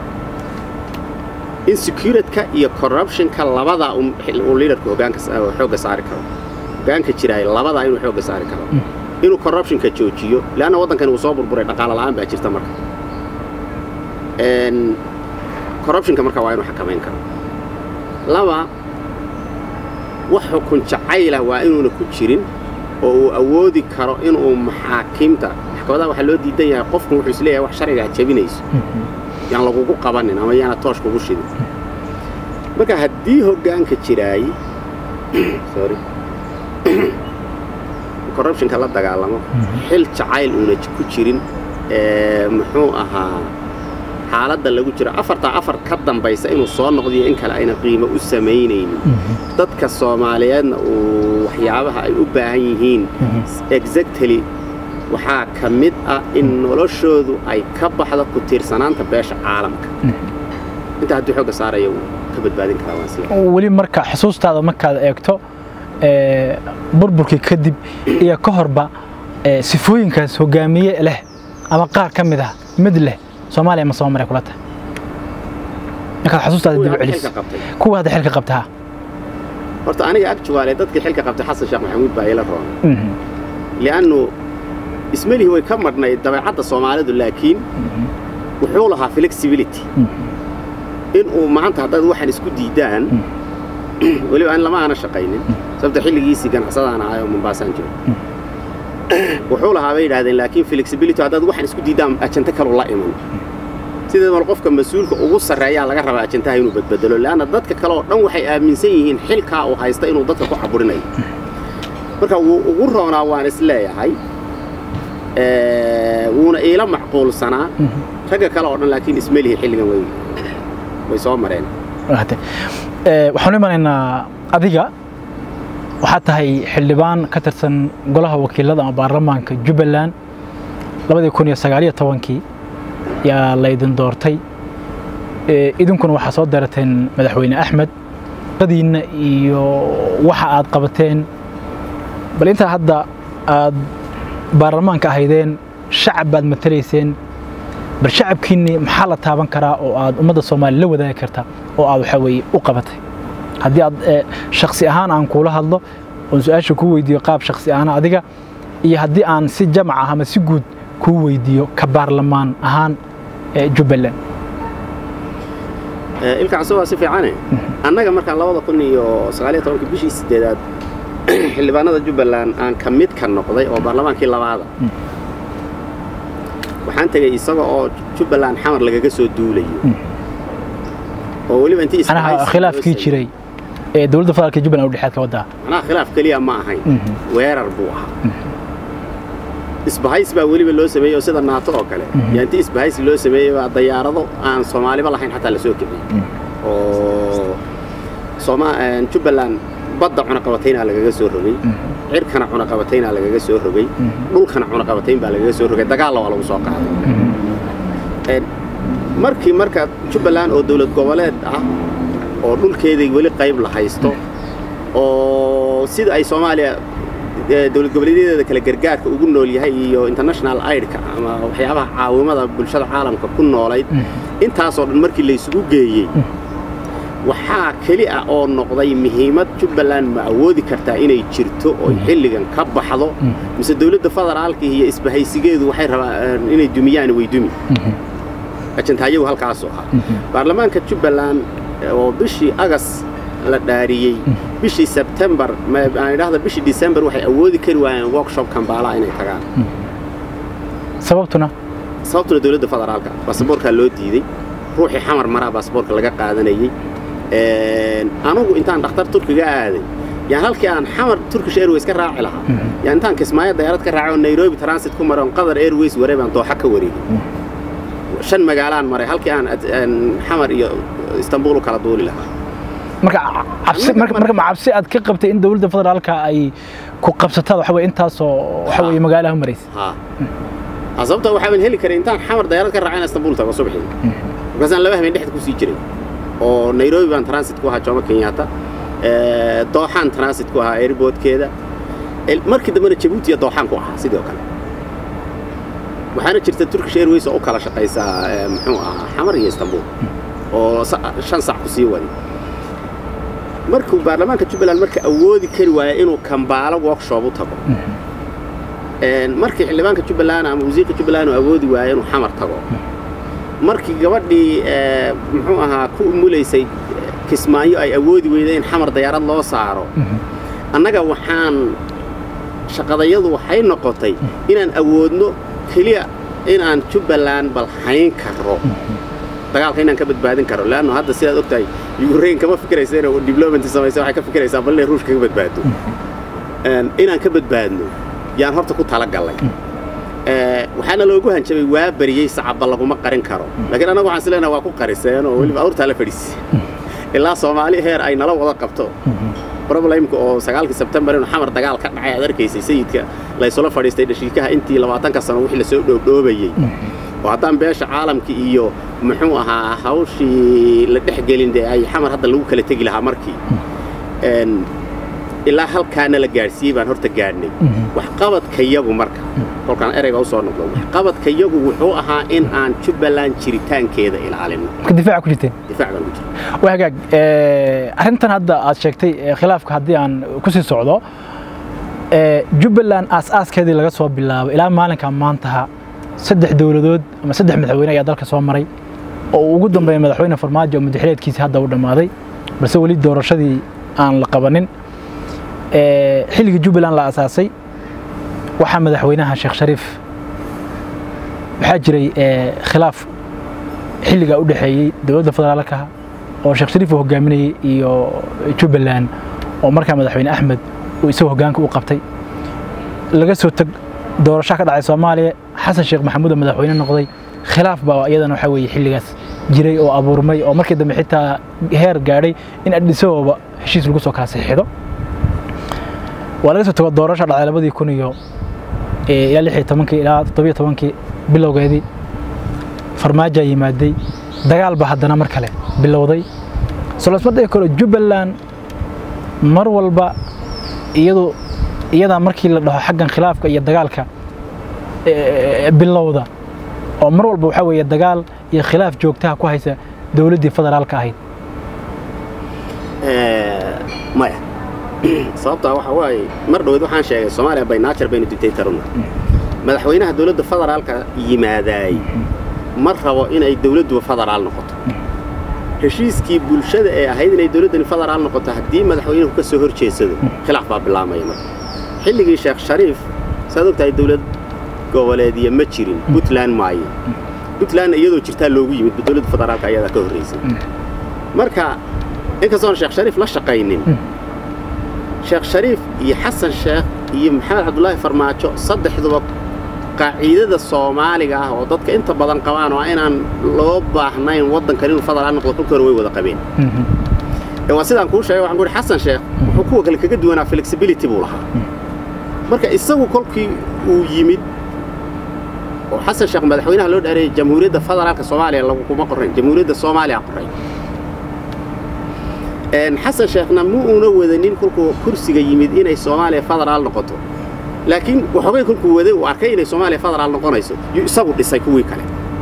Speaker 2: in securitka iyo corruptionka labadaa uu liidarka hoggaanka xoogga saari karo hoggaanka jiraay labadaa inuu xoogga saari karo inuu corruptionka joojiyo leanna waddankani uu soo burburay dhaqaalo la'aan baa jirta marka corruptionka marka waa inuu xakamayn karo laba wax xukun jacaylah waa inuuna ku jirin oo uu awoodi karo inuu maxaakiimta maxkamadaha waxaa loo diidan yahay qofku wuxuu isleeyahay wax sharcigaa jabinayso yaan lagugu qabanin ama yaana toosh kugu shidin marka haddii hoggaanka jiraay sorry corruptionka la dagaalamo xil jacayl uuna ku jirin muxuu ahaa xaaladda lagu jiro afartaa afar ka dambaysa inuu soo noqdiyo in kale ayna qiimo u samaynaynin dadka soomaaliyeedna uu waxyaabaha ay u baahan yihiin exactly waxaa ka mid ah in noloshoodu ay ka baxdo ku tiirsanaanta beesha caalamka intaa haddii xoogga saaraya uu ka badbaadin karaa waan sila
Speaker 1: weli marka xusuustaada markaad eegto burburkii kadib iyo ka horba sifooyinkaas hogaamiye leh ama qaar ka mid ah mid leh soomaaliya ma soo maray kula tahay markaad xusuustaada dib u celiso kuwa hadda xilka qabtaa
Speaker 2: horta aniga actuaale dadkii xilka qabtay xasan sheekh maxamuud baa ila roona li'annu ismelihi way ka madhnayd dabeecadda soomaalidu laakiin wuxuu lahaa flexibility inuu maanta haddaad waxaan isku diidaan weliba an lama aana shaqaynin sababta xilligiisii ganacsadaan ahay oo mombaasaan jiro wuxuu lahaa bay yidhahdeen laakiin flexibility haddaad waxaan isku diidaan ajanta kalu la iman sideedaba qofka mas-uulka ugu sarreeyaa laga rabaa ajantaha inuu badbedelo leanna dadka kale oo dhan waxay aaminsan yihiin xilkaa uu haysta inuu dadka ku caburinayo marka wuu ugu roonaa waan is leeyahay wuuna iila macquulsanaa ragga kale oo dhan laakiin ismelihi xilligan way way soo mareen
Speaker 1: waxaan u imanaynaa adiga waxaad tahay xildhibaan ka tirsan golaha wakiilada ama baarlamaanka jubbaland labadii kun iyo sagaaliyo tobankii yaa laydin doortay idinkuna waxaa soo darateen madaxweyne axmed qadiinna iyo waxa aad qabateen bal intaa hadda aad baarlamaanka ahaydeen shacab baad matalayseen bal shacabkiinni maxaa la taaban karaa oo aad ummadda soomaaliya la wadaagi karta oo aad waxaa weeye u qabatay haddii aad shaksi ahaan aan kuula hadlo oon su-aasha kuu weydiiyo qaab shaksi ahaan adiga iyo haddii aan si jamac ah ama si guud kuu weydiiyo ka baarlamaan ahaan jubbaland
Speaker 2: ilkacaso waa si fiicane annaga markaan labada kun iyo sagaaliyo tobankii bishii sideedaad xildhibaanada jubbaland aan ka mid ka noqday oo baarlamaankii labaada waxaan tegey isaga oo jubbaland xamar lagaga soo duulayo oo weliba intii
Speaker 1: khilaafkii jiray ee dowladda federaalka jubbaland u dhexeed ka waddaa
Speaker 2: macnaha khilaaf keliya ma ahayn weerar buu ahaa isbahays baa weliba loo sameeyey oo sida naato oo kale yaa intii isbahays loo sameeyey baa dayaarado aan soomaaliba lahayn xataa la soo kiciyey oo jubbaland badda cunaqabataynaa lagaga soo rogay cirkana cunaqabataynaa lagaga soo rogay dhulkana cunaqabatayn baa lagaga soo rogay dagaalla waa lagu soo qaaday markii marka jubbaland oo dowlad goboleed ah oo dhulkeedii weli qayb la haysto oo sida ay soomaaliya dowlad goboleedyadeeda kale gargaarka ugu nool yahay iyo international aidka ama waxyaabaha caawimada bulshada caalamka ku noolayd intaasoo dhan markii laysugu geeyey waxaa keli ah oo noqday muhiimad jubbaland ma awoodi kartaa inay jirto oo xilligan ka baxdo mise dowladda federaalka iyo isbahaysigeedu waxay rabaan inay dumiyaan way dumi ajantaayagu halkaasuu ahaa baarlamaanka jubbaland oo bishii agas la dhaariyey bishii sebtembar aan idhaahda bishii disembar waxay awoodi kari waayeen workshop kambaala inay tagaan
Speaker 1: sababtuna
Speaker 2: sababtuna dowladda federaalka baasaboorkaa loo diiday ruuxii xamar maraa baasaboorka laga qaadanayey anugu intaan dhakhtar turkiga aaday yaan halkii aan xamar turkish airways ka raaci lahaa yaan intaan kismaayo dayaarad ka raacay oo nairobi transit ku maray on qatar airways waray baan dooxa ka wareegay shan magaalaan maray halkii aan xamar iyo istanbul u kala duuli lahaa
Speaker 1: marka ma cabsi aad ka qabtay in dowladda federaalka ay ku qabsatada waxa weye intaasoo waxa weye magaalaha maraysa
Speaker 2: sababta waxaaban heli karay intaan xamar dayaarad ka raacay in istanbul tago subaxii markaasaan laba habeen dhexda ku sii jiray oo nairobi baan transit ku ahaa jomo kenyatta dooxaan transit ku ahaa airboodkeeda markii dambena jabuuti iyo dooxaan ku ahaa sidoo kale waxaana jirta turkish airways oo u kala shaqaysaa muxuu ahaa xamar iyo istanbul oo shan sac ku sii wadi markuu baarlamaanka jubbaland marka awoodi kari waaya inuu kambaalo workshop u tago markii xildhibaanka jubbaland ama wasiirka jubbaland uu awoodi waaya inuu xamar tago markii gabadhii muxuu ahaa ku umulaysay kismaayo ay awoodi weyday in xamar dayaarad loo saaro annaga waxaan shaqadayadu waxay noqotay inaan awoodno keliya inaan jubbaland balhayn karo dagaalka inaan ka badbaadin karo leanno hadda sidaad ogtahay ukraine kama fikiraysa inay diblomaty samaysa waxay ka fikiraysaa bal inay ruushka ka badbaado inaan ka badbaadno yaan horta ku talagallay waxaana loogu hanjabay waa bariyey sacabba laguma qarin karo laakiin annagu waxaan islenaha waa ku qariseen oo weliba awrtaa la fadhiisay ilaa soomaali heer ay nala wada qabto problemka oo sagaalkii sebtembar inuu xamar dagaal ka dhacay aad arkaysay sayidka laysula fadhiistay dhashiikaha intii labaatanka sano wixii lasoo dhoobdhoobayey oo haddaan beesha caalamka iyo muxuu ahaa hawshii la dhex gelin dee ay xamar hadda lagu kala tegi lahaa markii ilaa halkaana la gaadhsiiyey baan horta gaadhnay waxqabadkayagu marka kolkaan ereyga u soo noqdo waxqabadkayagu wuxuu ahaa in aan jubbaland jiritaankeeda ilaalino
Speaker 1: difaaca ku jirteen
Speaker 2: difaac baan ku jira
Speaker 1: waa hagaag arrintan hadda aad sheegtay khilaafka haddii aan ku sii socdo jubbaland aas-aaskeedii laga soo bilaabo ilaa maalinka maantaha saddex dowladood ama saddex madaxweyne ayaa dalka soo maray oo uu ugu dambeeya madaxweyne farmaajo oo madaxreedkiisii hadda u dhammaaday balse weli doorashadii aan la qabanin xilligii jubbaland la asaasay waxaa madaxweynaha sheekh shariif waxaa jiray khilaaf xilligaa u dhexeeyey dowladda federaalka oo sheekh shariif uu hogaaminayey iyo jubbaland oo markaa madaxweyne axmed uu isagoo hoggaanka u qabtay laga soo teg doorasho ka dhacay soomaaliya xasan sheekh maxamuud oo madaxweyne noqday khilaaf baa iyadana waxaa weeye xilligaas jiray oo abuurmay oo markii dambe xitaa heer gaadhay in adhisahooba heshiis lagu soo kala saxiixdo waa laga soo tago doorasha dhacday labadii kun iyo ilaa lix iyo tobankii ilaa toddobiyo tobankii bilowgeedii farmaajo yimaaday dagaal ba haddana mar kale bilowday solasma dhihi karo jubbaland mar walba iyadu iyadaa markii la dhaho xaggan khilaafka iyo dagaalka bilowda oo mar walba waxaa weeye dagaal iyo khilaaf joogtaha ku haysa dowladdii federaalka ahayd
Speaker 2: maya sababtaa waxa waaye mar dhoweed waxaan sheegay soomaaliya baynaajar baynu dictatoruna madaxweynaha dowladda federaalka yimaadaay ma rabo inay dowladduba federaal noqoto heshiiskii bulshada ee ahayd inay dowladdani federaal noqoto haddii madaxweynuhu ka soo hor jeedsado khilaaf baa bilaamaya marka xilligii sheekh shariif saad ogtahay dowlad goboleedya ma jirin puntland maayo puntlandna iyadoo jirtaa loogu yimid dowladda federaalka ayadaa ka horraysay marka inkastoon sheekh shariif la shaqaynin sheekh shariif iyo xasan sheekh iyo maxamed cabdulaahi farmaajo saddexduba qaaciidada soomaaliga ah oo dadka inta badan qabaan oo inaan loo baahnayn waddankan inuu federaal noqdo kolkii hore way wada qabeen waa sidaan kuu sheegay waxaan ku yidhi xasan sheekh wuxuu kuwa kale kaga duwanaa flexibility buu lahaa marka isagu kolkii uu yimid oo xasan sheekh madaxweynaha loo dhaarayay jamhuuriyadda federaalka soomaaliya laguma qorayn jamhuuriyadda soomaaliya qoray xasan sheekhna ma uuna wadanin kolkuu kursiga yimid inay soomaaliya federaal noqoto laakiin waxoogay kolkuu waday uu arkay inay soomaaliya federaal noqonayso yuu isagu dhisay kuwii kale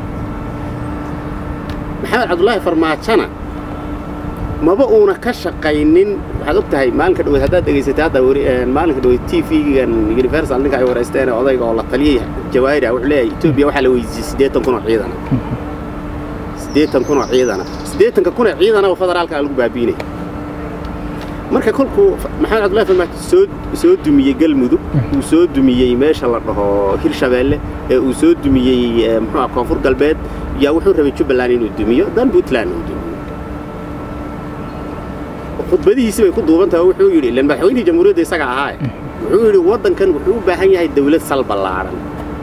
Speaker 2: maxamed cabdulaahi farmaajona maba uuna ka shaqaynin waxaad og tahay maalinka dhaweyd haddaad dhegaysatay hadda maalinka dhaweyd t v-gan universal ninka ay waraysteen odayga oo la taliyey jawaahiri ah wuxuu leeyahay etoobiya waxaa la weydiisay siddeetan kun oo ciidana siddeetan kun oo ciidana siddeetanka kun oo ciidana oo federaalka lagu baabiinaya marka kolkuu maxamed cabdullahi farmaajo soo soo dumiyey galmudug uu soo dumiyey meesha la dhaho hirshabeelle ee uu soo dumiyey muxuuah koonfur galbeed yaa wuxuu rabay jubbaland inuu dumiyo dan puntland uu dumiyo khudbadihiisi bay ku duuban tahay wuxuu yidhi ilan madaxweynihii jamhuuriyadda isaga ahaaye wuxuu yidhi waddankan wuxuu u baahan yahay dawlad sal ballaadhan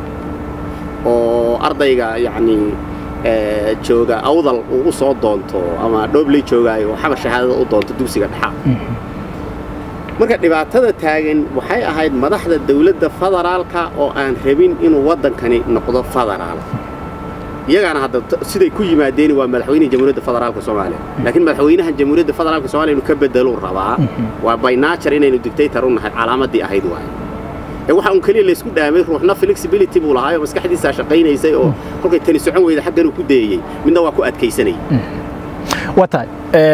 Speaker 2: oo ardayga yacni jooga awdal uu u soo doonto ama dhoobley joogaayo oo xabar shahaadada u doonto dugsiga dhexaa marka dhibaatada taagan waxay ahayd madaxda dawladda federaalka oo aan rabin inuu waddankani noqdo federaal iyagaana hadda siday ku yimaadeen waa madaxweynihii jamhuuriyadda federaalka soomaaliya laakiin madaxweynaha jamhuuriyadda federaalka soomaaliya inuu ka bedeluu rabaa waa bynature inaynu dictator u nahay calaamaddii ahayd waaye ee waxa un keliya laysku dhaamay ruuxna flexibility buu lahaay oo maskaxdiisaa shaqaynaysay oo kolkay tani socon weyda xaggan uu ku dayeyey midna waa ku adkaysanayay
Speaker 1: waa tahay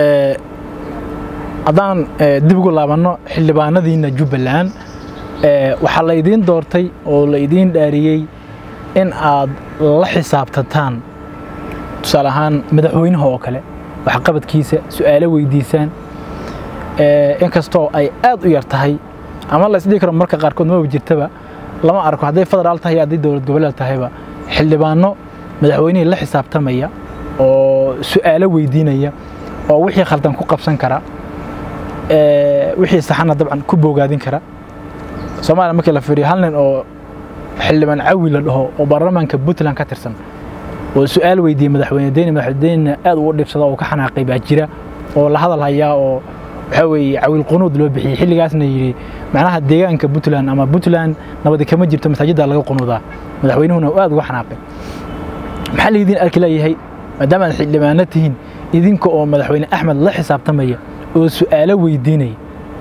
Speaker 1: haddaan dib ugu laabanno xildhibaanadiinna jubbaland waxaa la idiin doortay oo la idiin dhaariyey in aad la xisaabtataan tusaale ahaan madaxweynaha oo kale waxqabadkiisa su'aalo weydiisaan inkastoo ay aad u yar tahay ama la isdhihi karo marka qaarkood maba jirtaba lama arko hadday federaal tahay hadday dowlad goboleed tahayba xildhibaano madaxweynihii la xisaabtamaya oo su'aalo weydiinaya oo wixii khaldan ku qabsan kara wixii saxana dabcan ku boogaadin kara soomaaliya markii la fiiriyo hal nin oo xildhibaan cawi la dhaho oo baarlamaanka puntland ka tirsan oo su'aal weydiiyey madaxweyne deyne madaxweynena aad ugu dhibsada oo ka xanaaqay baa jira oo la hadal hayaa oo waxaa weeye cawiil qunuud loo bixiyey xilligaasna yidhi macnaha deegaanka puntland ama puntland nabadi kama jirto masaajidda laga qunuudaa madaxweynuhuna aad uga xanaaqay maxaa laydin arki leeyahay maadaama aad xildhibaano tihiin idinka oo madaxweyne axmed la xisaabtamaya oo su'aalo weydiinaya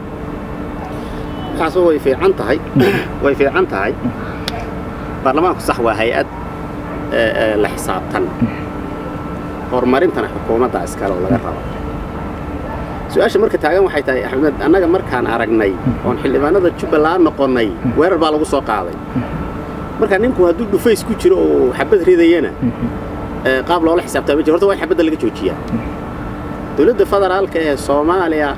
Speaker 2: kaasoo way fiican tahay way fiican tahay baarlamaanku sax waa hay-ad la xisaabtan horumarintana xukuumadda iskale oo laga rabo su-aasha marka taagan waxay tahay axmed annaga markaan aragnay oon xildhibaanada jubbaland noqonnay weerar baa lagu soo qaaday marka ninku hadduu dhufays ku jiro oo xabad ridayana qaab loola xisaabtaa ma jiro horta waa in xabadda laga joojiyaa dowladda federaalka ee soomaaliya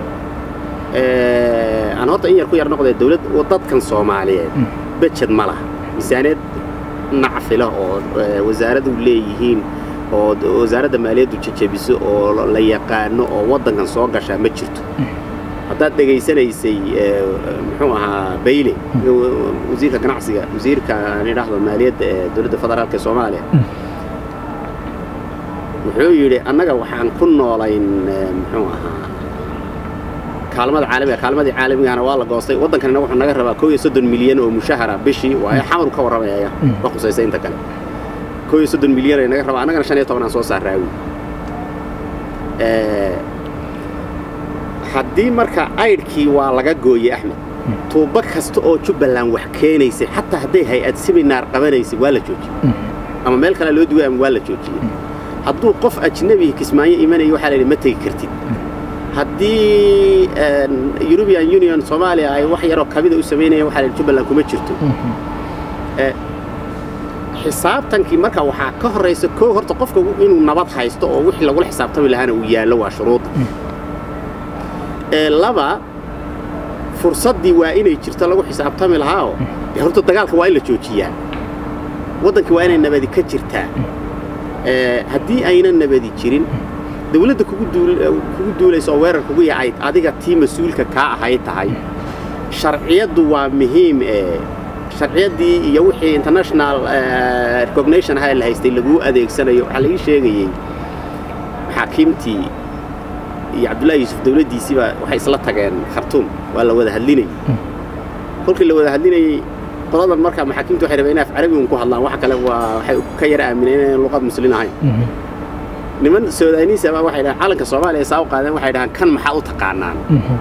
Speaker 2: aan horta in yar ku yar noqdee dowlad dadkan soomaaliyeed bejed ma laha miisaaneed nacfila oo wasaaradu leeyihiin oo wasaaradda maaliyaddu jejebiso oo la yaqaano oo waddankan soo gashaa ma jirto haddaad dhegaysanaysay muxuu ahaa bayle wasiirka ganacsiga wasiirka aan idhaahdo maaliyadda ee dowladda federaalka ee soomaaliya wuxuu yidhi annaga waxaan ku noolayn muxuu ahaa kaalmada caalamiga kaalmadii caalamigana waa la goostay waddankanina wuxuu naga rabaa koo iyo soddon milyan oo mushahara bishii waayo xamaru ka warramayaya ma khusaysa inta kale koo iyo soddon milyan ay naga rabaa annagana shan iyo toban aan soo saaraawi haddii marka aydhkii waa laga gooyey axmed tuubo kasta oo jubbaland wax keenaysay xataa hadday hay-ad siminaar qabanaysay waa la joojiyey ama meel kale loo duway ama waa la joojiyey hadduu qof ajnebi kismaayo imanaya waxaa la yidhi ma tegi kartid haddii eurubian union soomaaliya ay wax yaroo kamida u samaynayaan waxaa la yidhi jubbaland kuma jirto xisaabtankii marka waxaa ka horraysa koo horta qofka inuu nabad haysto oo wixii lagula xisaabtami lahaana uu yaallo waa shuruudda laba fursaddii waa inay jirto lagu xisaabtami lahaao horta dagaalka waa in la joojiyaa waddankii waa inay nabadi ka jirtaa haddii aynan nabadi jirin dawladda kugu duulaysa oo weerar kugu yacayd adiga tii mas-uulka kaa ahay tahay sharciyaddu waa muhiim sharciyaddii iyo wixii international recognition ahaa la haystay laguu adeegsanayo waxaa laii sheegayey maxaakiimtii iyo cabdullahi yuusuf dawladdiisiiba waxay isla tageen khartuum waa la wada hadlinayey kolkii la wada hadlinayey qoladan markaa maxaakiimtu waxay rabeen inay af carabi un ku hadlaan wax kale waa waxay ka yara aamineen inaan luqad muslin ahayn niman soodaaniisa baa waxay dhahaan calanka soomaaliya saa u qaadeen waxay dhahaan kan maxaa u taqaanaan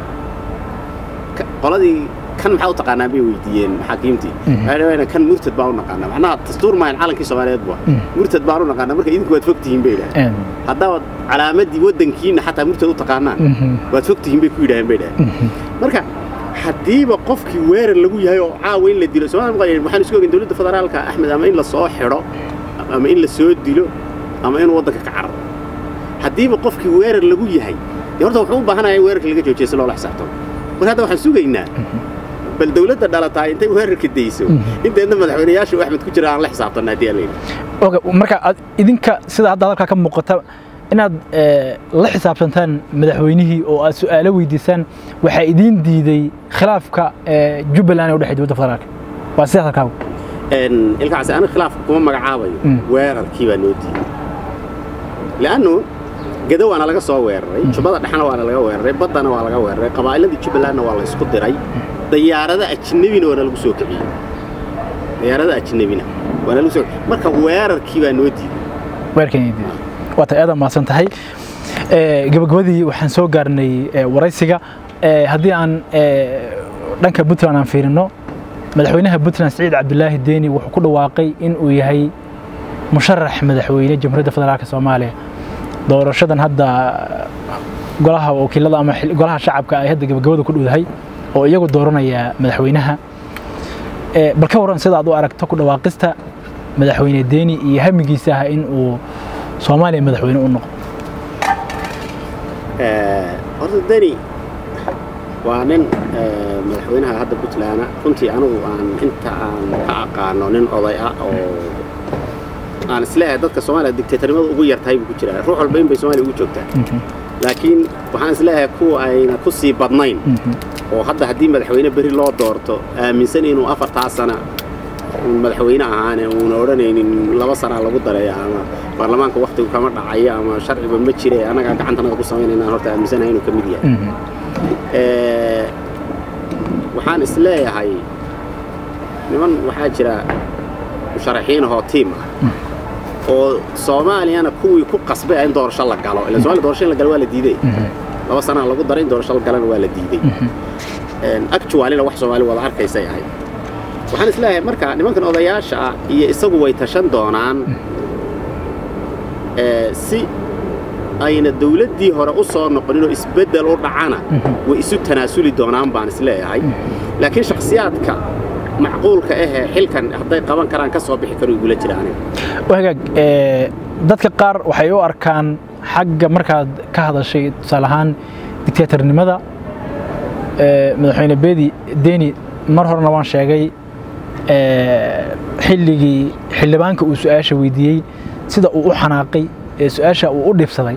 Speaker 2: qoladii kan maxaa u taqaanaan bay weydiiyeen maxaakiimtii waxay dhahaan kan murtad baan u naqaanaa macnaha dastuur maahan calankii soomaaliyeed bua murtad baan u naqaanaa marka idinku waad fogtihiin bay dhahaan haddaad calaamadii waddankiina xataa murtad u taqaanaan waad fogtihiin bay ku yidhaaheen bay dhahaan marka haddiiba qofkii weerar lagu yahay oo caawa in la dilo somalia waxaan isku ogeyn dowladda federaalka axmed ama in la soo xidho ama in la soo dilo ama inuu waddanka ka cararo haddiiba qofkii weerar lagu yahay dee horta wuxuu u baahanaya in weerarka laga joojiya si loola xisaabtamo marka hadda waxaan sugaynaa bal dawladda dhalataa intay weerarka dayso inteedna madaxweynayaasha u axmed ku jira aan la xisaabtanna haddii aan
Speaker 1: leeyahay marka idinka sida hadda hadalkaa ka muuqata inaad la xisaabtantaan madaxweynihii oo aad su'aalo weydiisaan waxaa idiin diiday khilaafka jubbaland ee u dhexay dowladda federaalka waa sidaas halkaagu
Speaker 2: ilkaasi aniga khilaafka kuma magacaabayo weerarkii baa noo diiday li'annu gado waana laga soo weeraray jubbada dhexna waana laga weeraray baddana waa laga weeraray qabaa'iladii jubbalandna waa la isku diray dayaarada ajnebina waana lagu soo kiciyey dayaarada ajnebina waana lagu soo marka weerarkii baa noo diiday
Speaker 1: weerarkii diiday waata aad mahadsan tahay gabagabadii waxaan soo gaarnay waraysiga haddii aan dhanka puntland aan fiirino madaxweynaha puntland saciid cabdulaahi deeni wuxuu ku dhawaaqay in uu yahay musharax madaxweyne jamhuuriyadda federaalka soomaaliya doorashadan hadda golaha wakiilada ama golaha shacabka ay hadda gabagabada ku dhowdahay oo iyagu dooranaya madaxweynaha bal ka waran sida aad u aragto ku dhawaaqista madaxweyne deeni iyo hamigiisa ah in uu soomaaliya madaxweyne u noqdo
Speaker 2: horta deni waa nin madaxweynaha hadda puntland runtii anigu aan inta aan ka aqaano nin oday ah oo aan isleeyahay dadka soomaaliya dictatornimada ugu yartahay buu ku jiraa ruux walba in bay soomaaliya ugu joogtaa laakiin waxaan isleeyahay kuwa ayna ku sii badnayn oo hadda haddii madaxweyne beri loo doorto aaminsan inuu afartaa sana madaxweyne ahaane uuna odhanaynin laba sanaa lagu dareeya ama baarlamaanka waktigu kama dhacayo ama sharciba ma jire annagaa gacantanaga ku samaynayna horta aaminsanahay inuu ka mid yahay waxaan is leeyahay niman waxaa jira musharaxiin ahoo tiim ah oo soomaaliyana kuwii ku qasbay in doorasho la galo ila somalia doorasho in la galo waa la diiday laba sanaa lagu daray in doorasho la galana waa la diiday actualina wax soomaali wada arkaysay ahayd waxaan is leeyahay marka nimankan odayaasha ah iyo isagu way tashan doonaan si ayna dawladdii hore u soo noqonin oo isbeddel u dhacana way isu tanaasuli doonaan baan is leeyahay laakiin shakhsiyaadka macquulka ahee xilkan hadday qaban karaan ka soo bixi karo igula jira aniga
Speaker 1: hagaag dadka qaar waxay u arkaan xagga markaad ka hadashay tusaale ahaan dictatornimada madaxweyne beedi deni mar horena waan sheegay xilligii xildhibaanka uu su-aasha weydiiyey sida uu u xanaaqay ee su-aasha uu u dhibsaday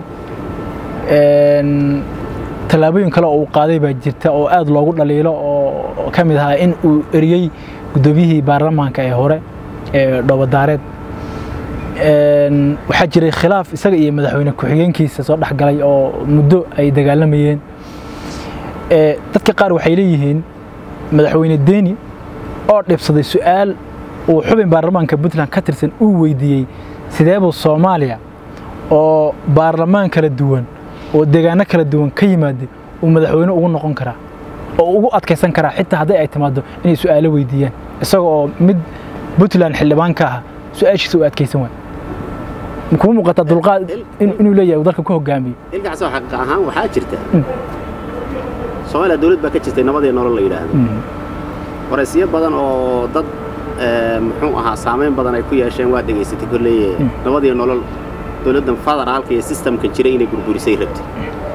Speaker 1: tallaabooyin kale oo uu qaaday baa jirta oo aad loogu dhaliilo oo ka mid ahaa in uu eriyey guddoomiyihii baarlamaanka ee hore ee dhoobadaareed waxaa jiray khilaaf isaga iyo madaxweyne ku-xigeenkiisa soo dhexgalay oo muddo ay dagaalamayeen dadka qaar waxay leeyihiin madaxweyne deni oo dhibsaday su-aal uu xubin baarlamaanka puntland ka tirsan uu weydiiyey sideebuu soomaaliya oo baarlamaan kala duwan oo deegaano kala duwan ka yimaada uu madaxweyne ugu noqon karaa oo ugu adkaysan karaa xitaa haddii ay timaado inay su'aalo weydiiyaan isaga oo mid puntland xildhibaan ka ah su-aashiisa uu adkaysan waay makuu muuqataa dulqaad inuu leeyahay uu dalka ku hogaamiyo
Speaker 2: ilkaasoo xaqiiq ahaan waxaa jirta soomaaliya dawlad baa ka jirtay nabadii nolol la yidhaahdo waraysiyo badan oo dad muxuu ahaa saamayn badan ay ku yeesheen waa dhegaysatay kolleye nabadii nolol dowladdan federaalka iyo sistamka jira inay burburisay rabtay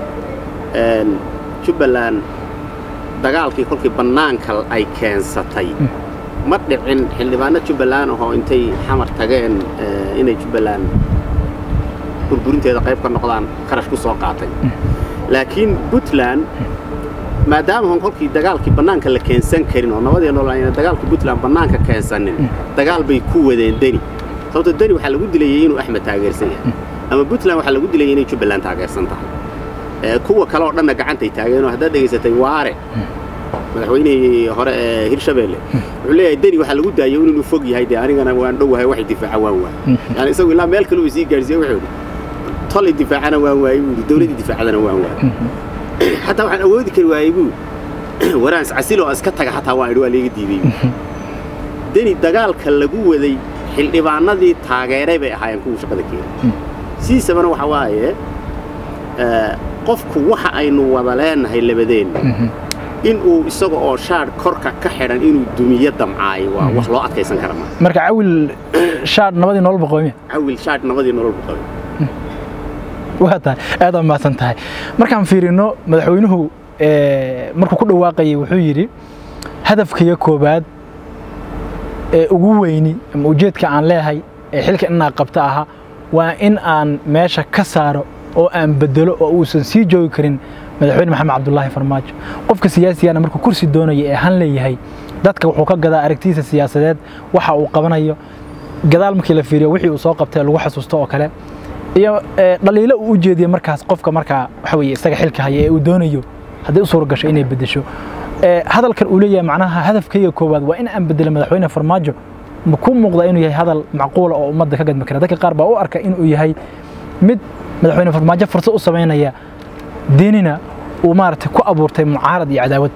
Speaker 2: jubbaland dagaalkii kolkii bannaanka ay keensatay ma dhicin xildhibaano jubbaland ahoo intay xamar tageen inay jubbaland burburinteeda qayb ka noqdaan kharash ku soo qaatay laakiin puntland maadaama hon kolkii dagaalkii bannaanka la keensan karin oo nabadii nolol ayna dagaalka puntland bannaanka keensanin dagaal bay ku wadeen deni sababto deni waxaa lagu dilayay inuu axmed taageersan yahay ama puntland waxaa lagu dilayay inay jubbaland taageersan tahay kuwa kale oo dhanna gacantay taageenoo haddaad dhegaysatay waare madaxweynihii hore ee hirshabeelle wuxuu leeyahay deni waxaa lagu daayay inuu fog yahay dee anigana waan dhowahay waxay difaaca waan waay yani isagu ilaa meel kale uu sii gaarsiiye wuxuu yidhi tolay difaacana waan waayey buu yidhi dowladdii difaacadana waan waayey xataa waxaan awoodi kari waayey buu waraans casil oo iska taga xataa waan idhi waa leega diiday deni dagaalka lagu waday xildhibaanadii taageeray bay ahaayeen kuwa shaqada keenay sidiisabana waxa waaye qofku waxa aynu wada leenahay labadeenna inuu isaga oo shaadh korka ka xidhan inuu dumiyo damcaayo waa wax loo adkaysan kara ma
Speaker 1: marka cawil shaadh nabadii nolol boqoomiya
Speaker 2: cawil shaadh nabadii nolol boqoomiya
Speaker 1: waa tahay aad aa mahadsan tahay markaan fiirino madaxweynuhu markuu ku dhawaaqayay wuxuu yidhi hadafkaiyo koobaad ee ugu weyni ama ujeedka aan leehay ee xilka inaa qabta ahaa waa in aan meesha ka saaro oo aan bedelo oo uusan sii joogi karin madaxweyne maxamed cabdulaahi farmaajo qofka siyaasigana markuu kursi doonaya ee han leeyahay dadka wuxuu ka gadaa aragtiisa siyaasadeed waxa uu qabanayo gadaal markii la fiiriyo wixii uu soo qabtay lagu xasuusto oo kale iyo dhaliilo uu u jeediye markaas qofka markaa waxa weeye isaga xilka haya ee uu doonayo haddii u suura gasho inay beddesho hadalkan uu leeyahay macnaha hadafkayga koowaad waa in aan bedelo madaxweyne farmaajo ma ku muuqda inuu yahay hadal macquula oo ummadda ka gadmi kara dadka qaar baa u arka inuu yahay mid madaxweyne farmaajo fursad u samaynaya diinina uu maaragtay ku abuurtay mucaarad iyo cadaawad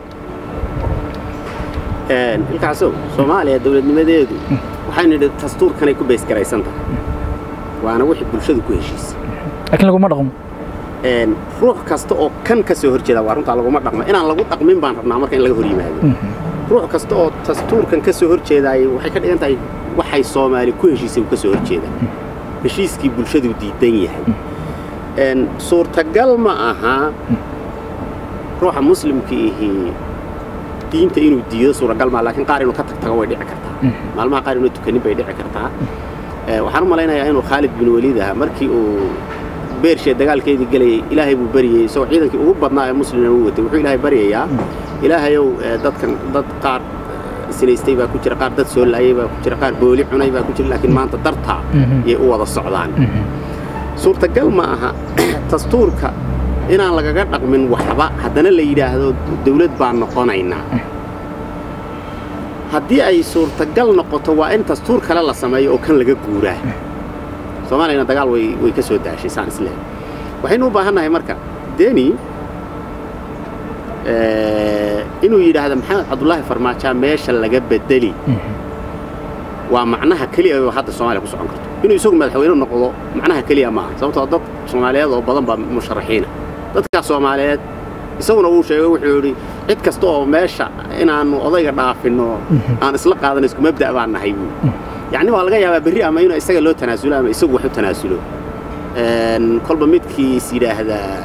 Speaker 2: ilkaasow soomaaliya dowladnimadeedu waxaynu nidhi dastuurkanay ku baysgaraysan tahay waana wixii bulshadu ku heshiisay
Speaker 1: laakiin laguma dhaqmo
Speaker 2: ruux kasta oo kan ka soo horjeeda waa runtaa laguma dhaqmo inaan lagu dhaqmin baan rabnaa marka in laga hor yimaado ruux kasta oo dastuurkan ka soo horjeedaayay waxay ka dhigan tahay waxay soomaali ku heshiisay uu ka soo horjeedaa heshiiskii bulshadu diidan yahay suurtagal ma aha ruuxa muslimka ihi diinta inuu diido suuragal maa laakiin qaar inuu ka tagtago way dhici kartaa maalmaha qaar inuu tukanin bay dhici kartaa waxaan u malaynayaa inuu khaalid bin waliid ahaa markii uu beershee dagaalkeedii gelayay ilaahay buu baryayey isagoo ciidankii ugu badnaa ee muslimna u watay wuxuu ilaahay baryayaa ilaahayow dadkan dad qaar sinaystay baa ku jira qaar dad soo laayay baa ku jira qaar booli cunay baa ku jira laakiin maanta dartaa yay u wada socdaan suurtagal ma aha dastuurka inaan lagaga dhaqmin waxba haddana la yidhaahdo dawlad baan noqonaynaa haddii ay suurtagal noqoto waa in dastuur kale la sameeyo oo kan laga guuraa soomaaliyana dagaal way way ka soo daashay saan isleehay waxaynu u baahannahay marka deni inuu yidhaahdo maxamed cabdulaahi farmaajaa meesha laga bedeli waa macnaha keliya oo hadda soomaaliya ku socon karto inuu isagu madaxweyne noqdo macnaha keliya maaha sababtoo dad soomaaliyeed oo badan baa musharaxiina dadkaas soomaaliyeed isaguna wuu sheegay wuxuu yidhi cid kasta oo meesha inaannu odayga dhaafinno aan isla qaadano isku mabda' baan nahay buu yacni waa laga yaabaa berri ama inuu isaga loo tanaasulo ama isagu wax u tanaasulo kolba midkiis yidhaahdaa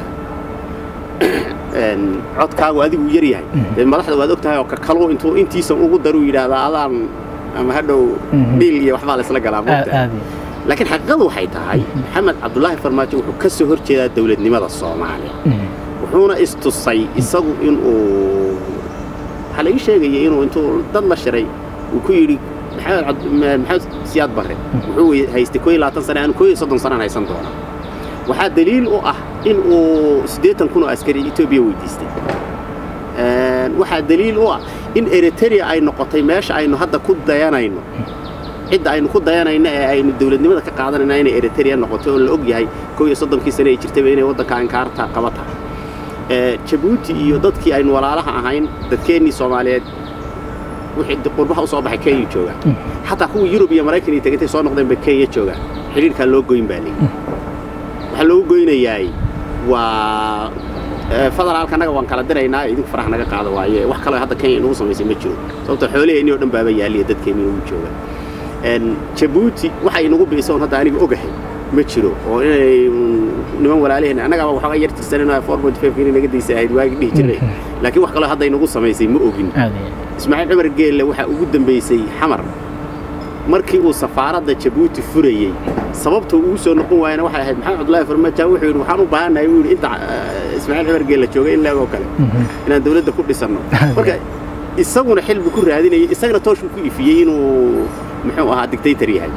Speaker 2: codkaagu adigu yar yahay dee madaxda waad og tahay oo kakalu intuu intiisan ugu daruu yidhaahdaa adaan ama hadhow dhiil iyo waxbaa la isla galaa laakiin xaqiiqadu waxay tahay maxamed cabdulaahi farmaajo wuxuu ka soo hor jeedaa dawladnimada soomaaliya wuxuuna istusay isagu inuu waxaa laii sheegaya inuu intuu dad la shiray uu ku yidhi maxamed siyaad barre wuxuu haystay koo iyo labaatan sane aan koo iyo soddon sanaan haysan doona waxaa daliil u ah in uu siddeetan kun oo askari etoobiya weydiistay waxaa daliil u ah in eritrea ay noqotay meesha aynu hadda ku dayanayno cidda aynu ku dayanayno ee aynu dawladnimada ka qaadanayna inay eritrea noqotay oo la og yahay koo iyo soddonkii sane ay jirtayba inay waddanka ankaarta qaba tahay jabuuti iyo dadkii aynu walaalaha ahayn dadkeennii soomaaliyeed wixii qurbaha u soo baxay kenya joogaan xataa kuwa yurub iyo maraykan iyo tegantay soo noqdeen bay kenya joogaan xidhiirkaa loo goyn baa leeyihi waxaa loogu goynayaay waa federaalka annaga waan kala diraynaa idinku faraha naga qaada waaye wax kaloo hadda kenya inagu samaysay ma jiro sababtoo xoolaheenni oo dhan baaba yaaliya dadkeenni ugu jooga jabuuti waxa inagu biisa on hadda aniga ogahay ma jiro oo inay niman walaalaheen annagaaba waxoogaa yar tirsanayno four point five inay naga daysa ahayd waagi dhihi jiray laakiin wax kaloo hadda inagu samaysay ma ogin ismaaciil cumar geelle waxaa ugu dambaysay xamar markii uu safaaradda jabuuti furayey sababta uu soo noqon waayana waxay ahayd maxamed cabdullaahi farmaajo wuxuu yidhi waxaan u baahannahay uu yidhi inta ismaaciil cumar geelle jooga in leegoo kale inaan dawladda ku dhisanno marka isaguna xil buu ku raadinayay isagana toosh buu ku ifiyey inuu muxuu ahaa dictator yahay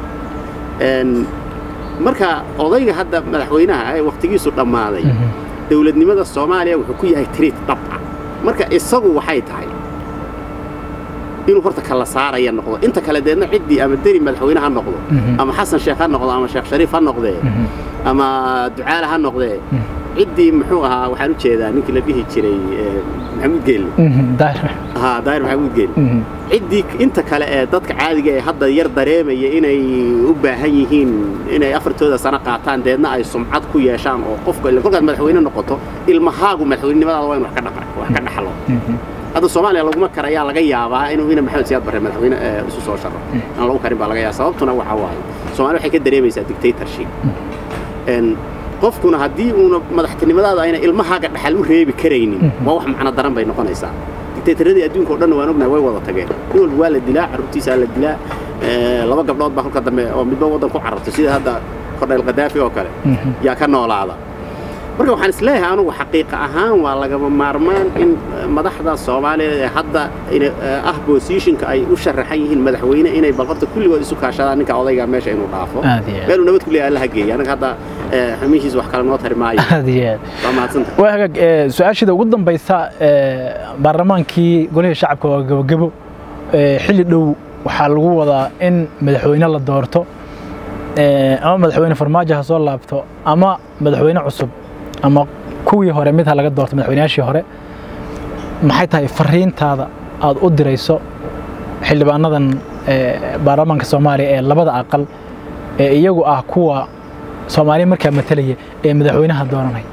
Speaker 2: marka odayga hadda madaxweynaha ee wakhtigiisu dhammaaday dawladnimada soomaaliya wuxuu ku yahay triit dhab ah marka isagu waxay tahay inuu horta kala saaraya noqdo inta kale deedna ciddii ama deri madaxweyne ha noqdo ama xasan sheekh ha noqdo ama sheekh shariif ha noqdee ama ducaale ha noqdee ciddii muxuu ahaa waxaan u jeedaa ninkii la dhihi jiray maxamuud geelle ha daahir maxamuud geelle ciddii inta kale ee dadka caadiga ee hadda yar dareemaya inay u baahan yihiin inay afartooda sano qaataan deedna ay sumcad ku yeeshaan oo qofka kolkaad madaxweyne noqoto ilmahaagu madaxweynenimadaada waa in wax ka dhaxlo hadda soomaaliya laguma kar ayaa laga yaabaa inuu ina maxamed siyaad barre madaxweyne isu soo sharo aan lagu karin baa laga yaaba sababtuna waxaa waaye soomaaliya waxay ka dareemaysaa dictatorship qofkuna haddii uuna madaxtinimadaada ayna ilmahaaga dhaxal u reebi karaynin waa wax macno daran bay noqonaysaa dictatoradii adduunka o dhan waan ognahay way wada tageen nin walba waa la dilaa carruurtiisaa la dilaa laba gabdhood baa kolka dambe oo midba waddan ku carartay sida hadda kordhayl khadaafi oo kale yaa ka noolaada marka waxaan isleeyahay anugu xaqiiqa ahaan waa lagama maarmaan in madaxda soomaaliyeed ee hadda ah bosishinka ay u sharaxan yihiin madaxweyne inay bal horta kulligood isu kaashadaan ninka odayga meesha inuu dhaafo meeluu nabad ku leeyahay allaha geeya anaga hadda xumihiis wax kale noo tari maayo waa mahadsanta
Speaker 1: waa hagaag su-aashida ugu dambaysa baarlamaankii golihii shacabka waa gabogabo xilli dhow waxaa lagu wadaa in madaxweyne la doorto ama madaxweyne farmaajo ha soo laabto ama madaxweyne cusub ama kuwii hore mid ha laga doorto madaxweynayaashii hore maxay tahay fariintaada aad u dirayso xildhibaanadan baarlamaanka soomaaliya ee labada aqal ee iyagu ah kuwa soomaaliya markaa matalaya ee madaxweynaha dooranaya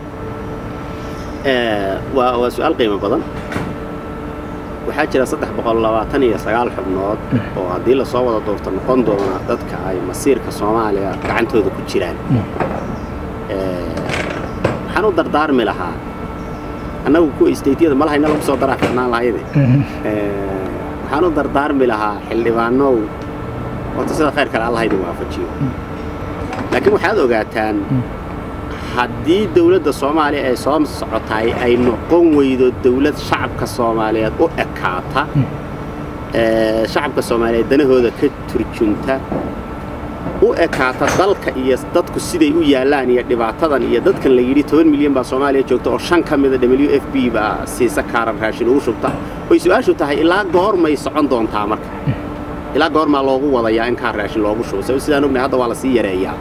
Speaker 2: waa waa su-aal qiimo badan waxaa jira saddex boqol labaatan iyo sagaal xubnood oo haddii lasoo wada doorto noqon doona dadka ay masiirka soomaaliya gacantooda ku jiraan waxaan u dardaarmi lahaa annagu kuwa istateyada malahayna lagu soo daraa ficnaan lahayde waxaan u dardaarmi lahaa xildhibaanow horta sida khayr kale allah idin waafajiyo laakiin waxaad ogaataan haddii dawladda soomaaliya ay soo socotaay ay noqon weydo dawlad shacabka soomaaliyeed u ekaata shacabka soomaaliyeed danahooda ka turjunta u ekaata dalka iyo dadku siday u yaallaan iyo dhibaatadan iyo dadkan la yidhi toban milyan baa soomaaliya joogta oo shan ka mida w f b baa siisa kaaran raashin ugu shubta oy su-aashu tahay ilaa goormay socon doontaa marka ilaa goormaa loogu wadayaa in kaar raashin loogu shubo sabab sidaan ognahay hadda waa la sii yareeyaa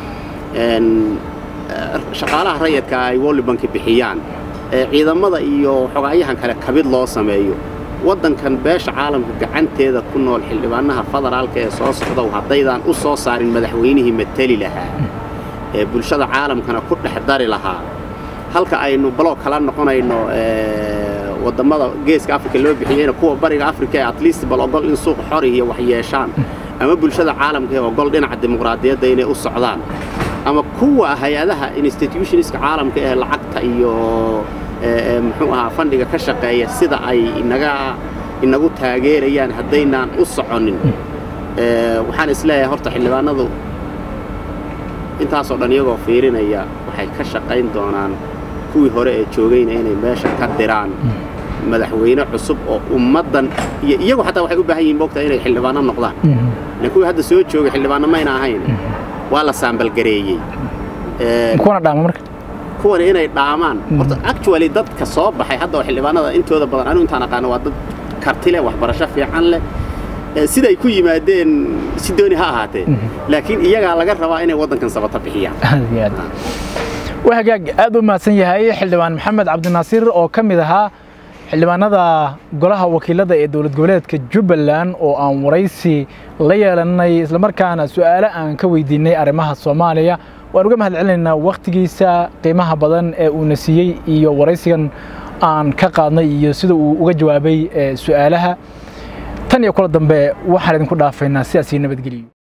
Speaker 2: shaqaalaha rayadka ay wollibanka bixiyaan ciidamada iyo xogaayahan kale kabid loo sameeyo waddankan beesha caalamka gacanteeda ku nool xildhibaanaha federaalka ee soo socdow haddaydaan u soo saarin madaxweynihii mateli lahaa ee bulshada caalamkana ku dhex dari lahaa halka aynu baloo kala noqonayno wadammada geeska afrika loo bixiyeyna kuwa bariga afrika ee atleast bal ogol in suuq xor iyo wax yeeshaan ama bulshada caalamka ee ogol dhinaca dimuqraadiyadda inay u socdaan ama kuwa hay-adaha institutionska caalamka ee lacagta iyo muxuu ahaa fandhiga ka shaqeeya sida ay inaga inagu taageerayaan haddaynaan u soconin waxaan isleeyahay horta xildhibaanadu intaasoo dhan iyagoo fiirinaya waxay ka shaqayn doonaan kuwii hore ee joogayna inay meesha ka diraan madaxweyne cusub oo ummaddan iyo iyagu xataa waxay u baahan yihiin moogtaa inay xildhibaano noqdaan ilan kuwii hadda soo joogay xildhibaano mayna ahayn waa la saambalgareeyey
Speaker 1: kuwana dhaama marka
Speaker 2: kuwan inay dhaamaan horta actually dadka soo baxay hadda oo xildhibaanada intooda badan anigu intaan aqaano waa dad karti leh waxbarasho fiican leh siday ku yimaadeen si dooni ha ahaatee laakiin iyagaa laga rabaa inay waddankan sabata bixiyaan
Speaker 1: waa hagaag aad u mahadsan yahay xildhibaan maxamed cabdinaasiir oo ka mid ahaa xildhibaanada golaha wakiilada ee dowlad goboleedka jubbaland oo aan waraysi la yeelanay islamarkaana su'aalo aan ka weydiinay arrimaha soomaaliya waan uga mahad celinaynaa wakhtigiisa qiimaha badan ee uuna siiyey iyo waraysigan aan ka qaadnay iyo sida uu uga jawaabay su'aalaha tan iyo kula dambe waxaan idinku dhaafaynaa sidaas iyo nabadgeliyo